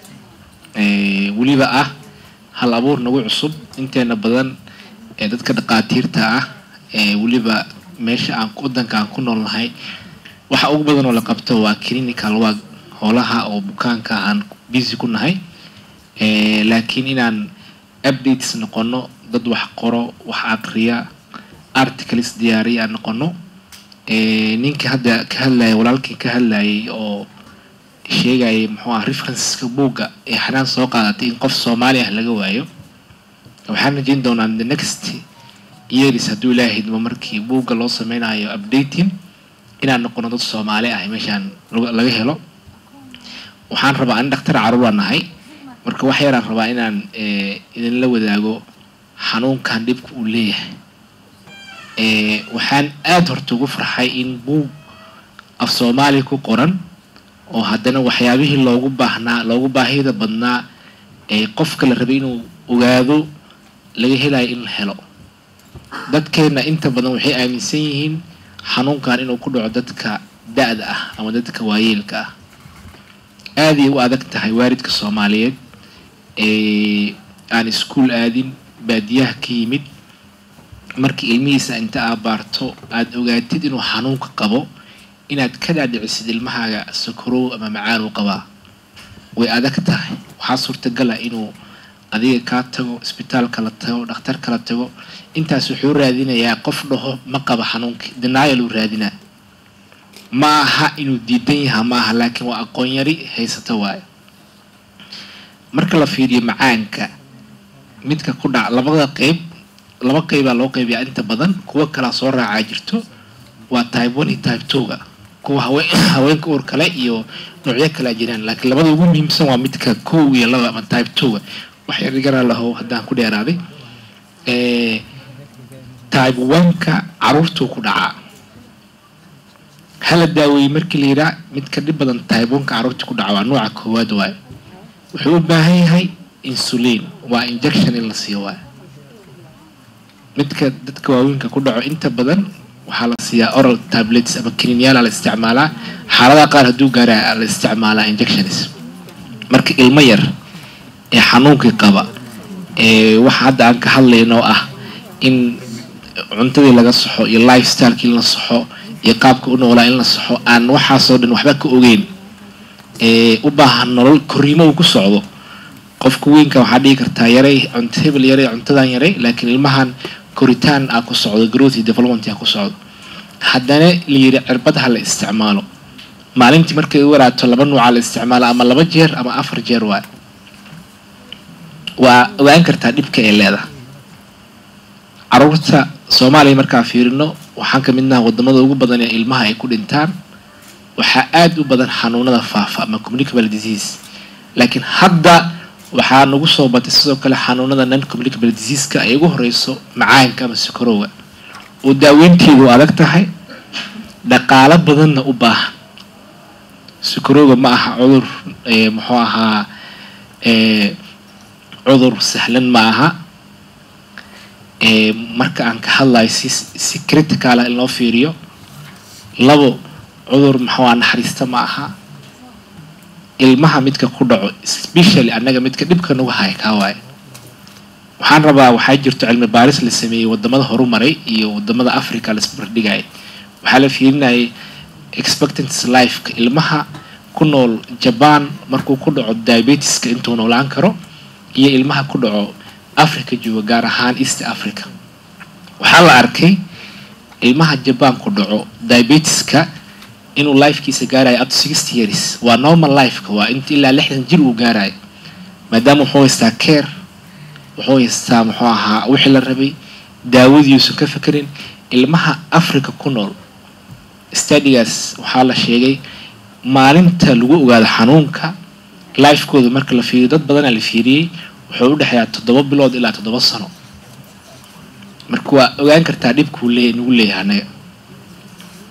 Eh, weliba ah hal abuur nagu cusub inteena badan ee dadka dhaqaatiirta ah ee weliba meesha aan wadanka aan ku noolnahay waxa ugu badan oo la qabto waa clinical work howlaha oo bukaanka aan busy ku nahay Eh, laakiin inaan updates noqono dad wax qoro wax aqriya articles diyaariya aan noqono Eh, ninkii hadda ka hadlayay walaalkii ka hadlayay oo sheegayay muxuu ah referenceska buugga ee xanaan soo qaadatay in qof soomaali ah laga waayo waxaan rajayn doonaa the next years hadduu ilaahay idmo markii buugga loo sameynayo updating inaan noqono dad soomaali ah meeshaan laga laga helo waxaan rabaa ani dhakhtar caruur aan nahay marka wax yaraan rabaa inaan eh, idinla wadaago xanuunkan dhibka uu leeyahay Eh, waxaan aada horta ugu farxay in buug af soomaali ku qoran oo haddana waxyaabihii loogu baahnaa loogu baahida badnaa ee qofka la rabay inuu ogaado laga helayo in la helo dadkeenna inta badan waxay aaminsan yihiin xanuunkan inuu ku dhaco dadka da-da ah ama dadka waayeelka ah aaday u adag tahay waalidka soomaaliyeed ee aan iskuul aadin baadiyaha ka yimid markii ilmihiisa inta aad baarto aada ogaatid inuu xanuunka qabo inaad ka dhaadhicisid ilmahaaga sokorow ama macaan uu qabaa way adag tahay waxaa suurtagala inuu adiga kaa tago isbitaalka la tago dhakhtarka la tago intaas wuxuu raadinayaa qof dhaho ma qaba xanuunkii denial uu raadinaa ma aha inuu diidan yaha ma aha laakiin waa aqoon yari haysata waayo marka la fiiriyo macaanka midka ku dhac labada qeyb laba qeybaa loo qeybiyaa inta badan kuwa kalaa soo raacaa jirto waa type one iyo type two-ga kuwa haween haweenka uur kale iyo noocyo kale a jiraan laakiin labada ugu muhiimsan waa midka kow iyo laba ama type two-ga wax yar igana lahow haddaan ku dheeraaday Eh, type one-ka caruurtuu ku dhacaa hala daaweeyey markii la yidhaa midka dhib badan type one-ka caruurta ku dhaca waa nooca koowaad waayo wuxuu u baahan yahay insulin waa injection in la siiyo waayo midka dadka waaweynka ku dhaco inta badan waxaa la siiyaa oral tablets ama kiniinyaala la isticmaalaa xaaladaha qaar hadduu gaara la isticmaalaa injections marka ilmo yar ee xanuunkii qaba ee waxa hadda aan ka hadlayno ah in cuntadii laga saxo iyo lifestylekii in la saxo iyo qaabka u noolaa in la saxo aan waxaasoo dhan waxba ka ogeyn ee u baahan nolol korriimo uu ku socdo qofka weynka waxaa dhihi kartaa yaray cunto hebel yaray cuntadan yaray laakiin ilmahan koritaan aa ku socdo growth iyo development aa ku socdo haddana la yidhi cirbad ha la isticmaalo maalintii markay u waraato laba nuuca la isticmaalo ama laba jeer ama afar jeer waay waa ogaan kartaa dhibka ee leedahay caruurta soomaaliya markaa fiirino waxaan ka midnaha wadamada ugu badan ee ilmaha ay ku dhintaan waxaa aada u badan xanuunada faafa ama communicable disease laakiin hadda waxaa nagu soo batay sidoo kale xanuunada non communicable diseaseka ay ugu horeyso macaanka ama sokorowga oo daaweynteedu adag tahay dhaqaalo badanna u baahan sokorowga ma aha cudur eh, muxuu ahaa eh, cudur sahlan ma aha Eh, marka aan ka hadlayo si si critical ah in loo fiiriyo labo cudur muxuu ah naxariista ma aha ilmaha midka ku dhaco especially annaga midka dhibka nagu haya kaa waaye waxaan rabaa waxaa jirto cilmi baaris la sameeyey wadamada horumaray iyo wadamada africa la isbardhigaya waxaa la fiirinayay expectancy lifeka ilmaha ku nool jaban markuu ku dhaco diabetiska intuu noolaan karo iyo ilmaha ku dhaco africa jooga gaar ahaan east africa waxaa la arkay ilmaha jaban ku dhaco diabetiska inuu lifekiisa gaarayo up to sixty years waa normal lifeka waa inta ilaa lixdan jir uu gaarayo maadaama wuxuu haystaa care wuxuu haystaa muxuu ahaa wixii la rabay daawadiiuusan ka fekerin ilmaha africa ku nool stadigaas waxaa la sheegay maalinta lagu ogaado xanuunka lifekooda marka la fiiriyo dad badanaa la fiiriyey wuxuu u dhexeeyaa toddoba bilood ilaa toddoba sano marka waa ogaan kartaa dhibkuu lee nagu leeyahay annaga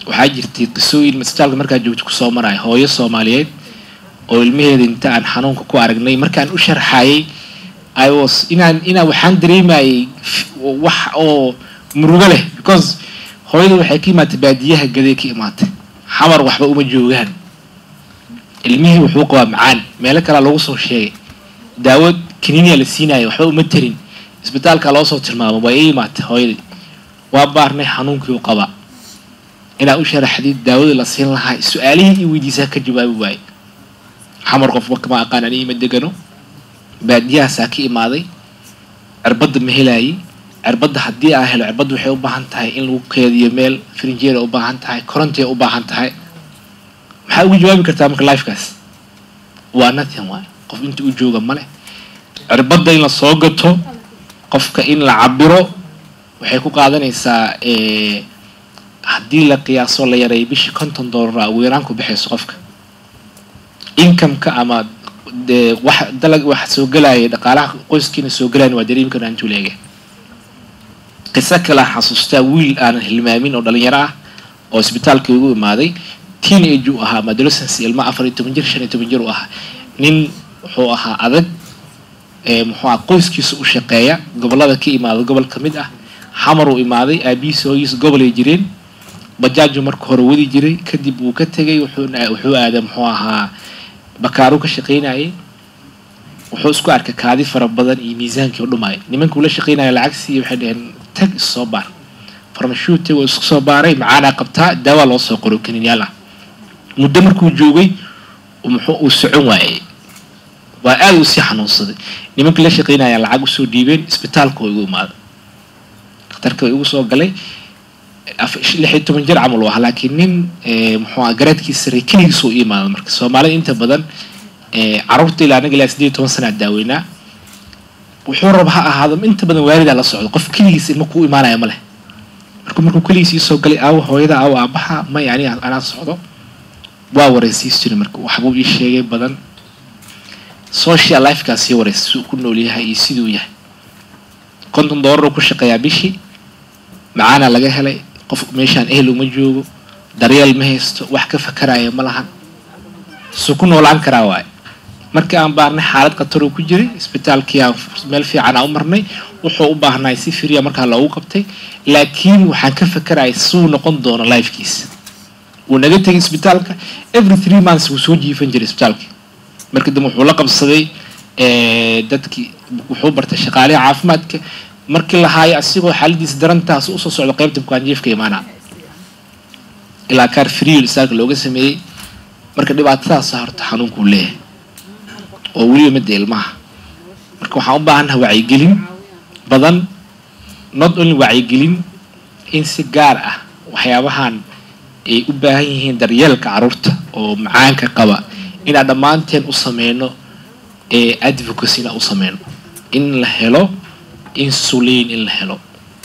waxaa jirtay qisooyin masjaalka markaa joogto kusoo maraya hooyo soomaaliyeed oo ilmaheeda inta aan xanuunka ku aragnay markaan u sharxayay i was inaan inaan waxaan dareemayay wax oo murugo leh because hooyada waxay ka imaatay baadiyaha gaday ka imaatay xamar waxba uma joogaan ilmihii wuxuu qabaa macaan meelo kalea lagu soo sheegay daawad kaniiniya la siinaya waxba uma tarin isbitaalka loo soo tilmaamo waa ii imaatay hooyadii waa baarnay xanuunkii u qabaa inaa u sharaxdid daawadii la siin lahaa su-aalihii ii weydiisaa ka jawaabi waaye xamar qofba kama aqaan ani ima degano baadiyahaasaa ka imaaday cirbadda ma helaayay cirbadda haddii aan helo cirbadda waxay u baahan tahay in lagu keediyo meel frinjeera u baahan tahay korontiya u baahan tahay maxaa ugu jawaabi kartaa marka lifekaas waa nothing waay qof inta u jooga male cirbadda in la soo gato qofka in la cabiro waxay ku qaadanaysaa haddii la qiyaaso la yareeyo bishii konton doolar ugu yaraan ku baxayso qofka incomeka ama de wax dalag wax soo gelaya dhaqaalaha qoyskiina soo gelayan waa dareemi karnaa intuu leege qiso kalea xasuustaa wiil aanan hilmaamin oo dhalinyaro ah oo isbitaalka igu imaaday teenage uu ahaa ama adolescence ilma afar iyo toban jir shan iyo toban jir uu ahaa nin wuxuu ahaa adag muxuu aha qoyskiisa u shaqeeya gobollada ka imaada gobol ka mid ah xamar uu imaaday aabihiisa hooyihiisa gobolay jireen bajaaju marka hore wadi jiray kadib wuu ka tegay wuxuuna wuxuu aaday muxuu ahaa bakaaru ka shaqaynayay wuxuu isku arkay kaadi fara badan iyo miisaankii u dhumaya nimankii ula shaqaynaya lacagsiiyo waxay dhaheen tag issoo baar farmashuute wuu isku soo baaray macaanaa qabtaa daawaa loo soo qoro kaniinyaal ah muddo markuu joogay muxuu uu socon waayay waa aada u sii xanuunsaday nimankii la shaqaynaya lacag usoo dhiibeen isbitaalka oo igu imaaday dhakhtarka igu soo galay lix iyo toban jir camal u ahaa laakiin nin muxuu aha garaadkiisa sarey keligiisa u imaada marka soomaalida inta badan caruurta ilaa anaga ilaa sideed iyo toban sana daaweynaa wuxuu raba ha ahaado inta badan waalidaa la socdo qof keligiisa ilma kuu imaanaya ma leh marka markuu keligiis iisoo galay aawo hooyada aawo aabaha may ani anaa socdo waa wareysiis jiray marka waxbuu ii sheegay badan social lifekaas sii wareysa si uu ku nool yahay iyo siduu yahay konton doolaruu ku shaqeeyaa bishii macaana laga helay qof meeshaan ehel uma joogo daryeel ma haysto wax ka fakaraya ma lahan suu ku noolaan karaa waaye markii aan baarnay xaalad khataruu ku jiray isbitaalkii aan meel fiican aan u marnay wuxuu u baahnaay si firiya markaa loogu qabtay laakiin waxaan ka fakaraya suu noqon doono lifekiisa wuu naga tegay isbitaalka every three months wuu soo jiifan jiray isbitaalka markii dambe wuxuu la qabsaday dadkii wuxuu bartay shaqaaliha caafimaadka markii la haayo asigoo xaaladiisa darantaas usoo socdo qaybta bukaanjiifka imaanaa ilaa kaar friil isaalka looga sameeyey marka dhibaatadaasa horta xanuunkuu leeyahay oo weliba midda ilmaha marka waxaan u baahannaha wacyigelin badan not only wacyigelin in si gaar ah waxyaabahan ay u baahan yihiin daryeelka carruurta oo macaanka qaba inaan dhammaanteen u sameyno ee advocacyna u sameyno in la helo insulin in la helo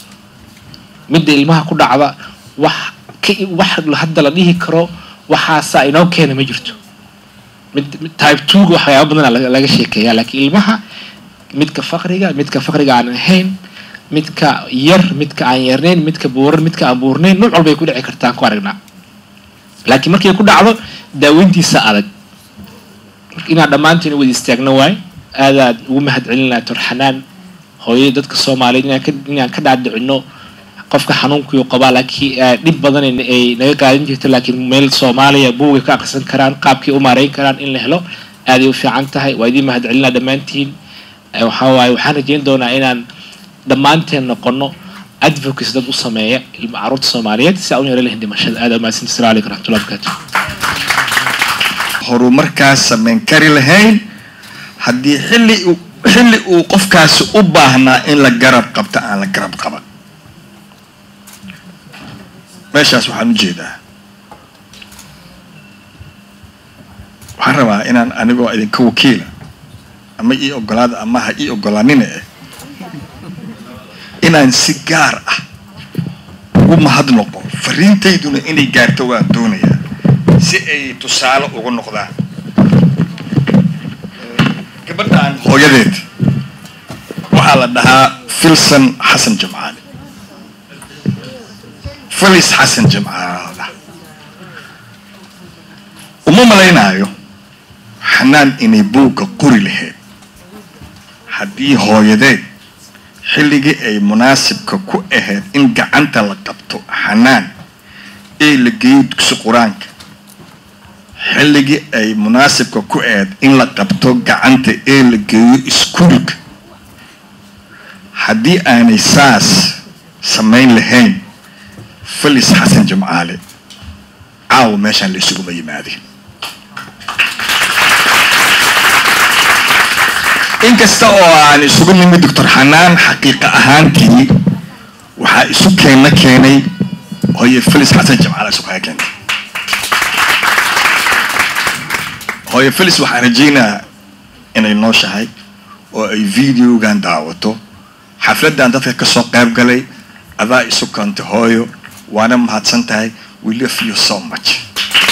midda ilmaha ku dhacda wax ka wax hadda la dhihi karo waxaasaa inoo keena ma jirto mid type twoga waxyaaba badana laga sheekeeya laakiin ilmaha midka faqriga midka faqriga aan ahayn midka yar midka aan yarnayn midka buuran midka aan buurnayn nuuc walbay ku dhici kartaan ku aragnaa laakiin markay ku dhacdo daaweyntiisa adag marka inaan dhammaantiin wada istaagno waay aadaad ugu mahad celinaa torxanaan hooyada dadka soomaaliyeed inaan ka inaan ka dhaadhicino qofka xanuunkii qabaa laakiin dhib badan ay naga qaadan jirto laakiin meel soomaaliya buugay ka aqrisan karaan qaabkii u maareyn karaan in la helo aaday u fiican tahay waa idiin mahad celinaa dhammaantiin waxaa waaye waxaan rajeyn doonaa inaan dhammaanteen noqono advocacy dad u sameeya ilma carruurta soomaaliyeed si aan u yara lahin dhimashada aad umahadsanti assalamu alaikum raxmatullahi barakaatu horumarkaas samayn kari lahayn haddii xilli uu xilli uu qofkaasi u baahnaa in la garab qabto aan la garab qaban meeshaas waxaan u jeedaa waxaan rabaa inaan anigoo idinka wakiila ama ii ogolaada ama ha ii ogolaanina eh inaan si gaar ah ugu mahadnoqo fariintayduna inay gaarto waan doonayaa si ay tusaale ugu noqdaan gabadhaan hooyadeed waxaa la dhahaa filson xasan jamcaali filis xasan jamcaali la dhahaa uma malaynaayo xanaan inay buugga qori lahayd haddii hooyadeed xilligii ay munaasibka ku ahayd in gacanta la qabto xanaan ee la geeyo dugsi qur-aanka xilligii ay munaasibka ku ahayd in la qabto gacanta ee la geeyo iskuulka haddii aanay saas samayn lahayn felis xasan jimcaale caawa meeshaan la isuguma yimaadeen inkasta oo aan isugu nimid doctor xanaan xaqiiqa ahaantii waxaa isu keenna keenay hooye felis xasan jimcaale isu kaga keentay hooye felis waxaan rajaynayaa inay nooshahay oo ay videogan daawato xafladdan dadka ka soo qayb galay adaa isu keentay hooyo waana mahadsan tahay we love you so much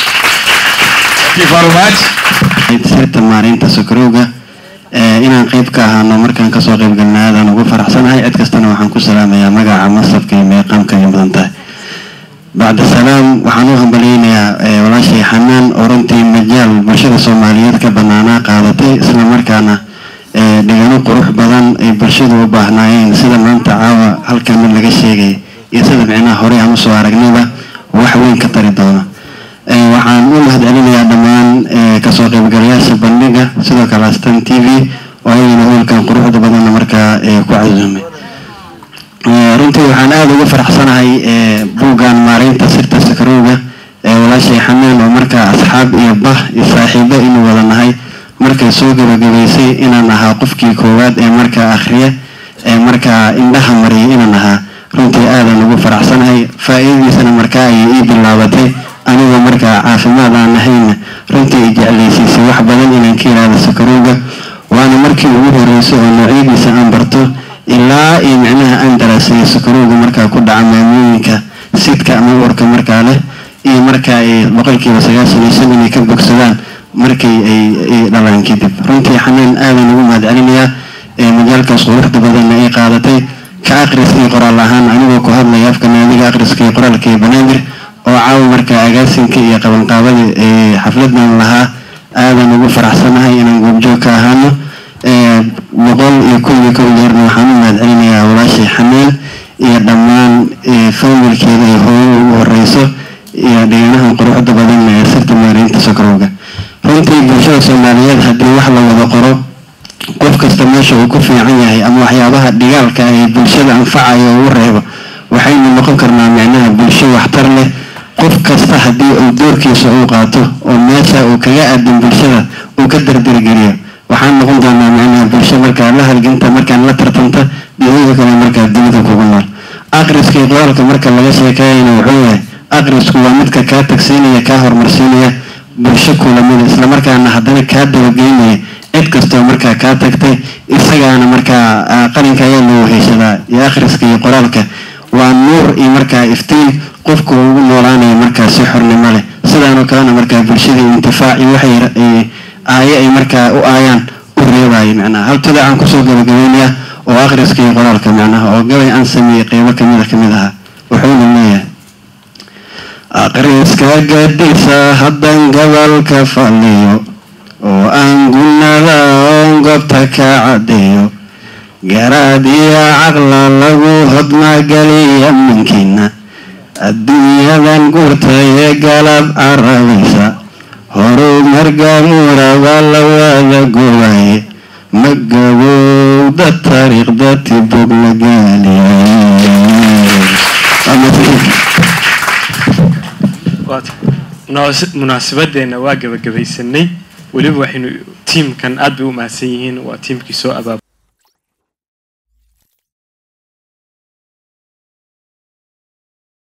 thank you very much sirta maareynta sokorowga inaan qayb ka ahaano markaan kasoo qayb galnay aadaan ugu faraxsanahay cid kastana waxaan ku salaamayaa magaca masabka iyo meeqaamka ay mudan tahay bacda salaam waxaan u hambaleynayaa walaashay xanaan oo runtii majaal bulshada soomaaliyeed ka banaanaa qaadatay isla markaana dhigano qurux badan ay bulshadu u baahnaayeen sida maanta caawa halkan mid laga sheegay iyo sida micnaha horey aan usoo aragnayba wax weyn ka tari doona waxaan u mahadcelinayaa dhammaan kasoo qaybgalayaasha bandhiga sidoo kale astan t v oo ayagana hoolkan quruxda badanna markaa ku casuumay runtii waxaan aada uga faraxsanahay buuggan maareynta sirta sakarowga walaashay xanaan oo markaa asxaab iyo bah iyo saaxiibo inuu wada nahay markay soo gabagabaysay inaan ahaa qofkii koowaad ee markaa akhriya ee markaa indhaha mariyay inaan ahaa runtii aadan ugu faraxsanahay faa-iidadiisana markaa ayay ii bilaabatay anigoo markaa caafimaad aan ahayna runtii i jeclaysiisay wax badan inaan ka ilaado sakarowga waana markii ugu horreysay oo noocyadiisa aan barto ilaa iyo micnaha aan daraasayo sakarowga markaa ku dhaca maamooyinka sidka ama uurka markaa leh iyo markaa ay boqolkiiba sagaashan iyo shan inay ka bogsadaan markay ay dhalaan kadib runtii xanaan aadan ugu mahadcelinayaa majaalkaas quruxda badanna ay qaadatay ka aqris iyo qoraal ahaan anigoo ku hadlaya afka naadiga aqriska iyo qoraalka iyo banaadir oo caawa markaa agaasinka iyo qabanqaabada xafladan lahaa aadan ugu faraxsanahay inaan goobjoog ka ahaano boqol iyo kun iyo kow jeerna waxaan u mahadcelinayaa walaashay xanaan iyo dhammaan familkeeda iyo hooyada ugu horeyso iyo dhiganahan quruxda badan ee sirta maareynta sokorowga runtii bulshada soomaaliyeed haddii wax la wada qoro qof kasta meesha uu ku fiican yahay ama waxyaabaha dhigaalka ee bulshada anfacayo ugu reebo waxaynu noqon karnaa micnaha bulsho waxtar leh qof kasta haddii uu doorkiisa uu qaato oo meesha uu kaga aadan bulshada uu ka dardargeliyo waxaan noqon doonaa micnaha bulsho markaa la halginta markaan la tartanta dhiyada kale markaa dunida kugu nool aqriska iyo qoraalka marka laga sheekeeyana wuxuu yahay aqrisku waa midka kaa tagsiinaya kaa horumarsiinaya bulsho kulamida islamarkaana haddana kaa dabageynaya cid kastoo markaa kaa tagtay isagaana markaa qalinka ayaa loo heshadaa iyo akhriska iyo qoraalka waa nuur iyo markaa iftiin qofku ugu noolaanaya markaa si xornimo leh sidaanoo kalena markaa bulshadii intifaac iyo waxay aaye ay markaa u aayaan u reebayo macnaha haltada aan kusoo gabagabeynaya oo akhriska iyo qoraalka macnaha oo gabay aan sameeyey qeybo kamida kamid ahaa wuxuuna leeyahay akhriska gadisa haddan gobolka faliyo oo aan gunnada oon goobta ka caddeeyo garaad iyo caqla lagu hodmageliya minkiina adduunyadan guurta ee galab carabaysa horuu margamuuraba la wada goobaye ma gabowda taariikhda tibog la gaaliya munaasabadeenna waa gabagabaysanay weliba waxaynu tiimkan aad bay u mahadsan yihiin waa tiimkii soo abaab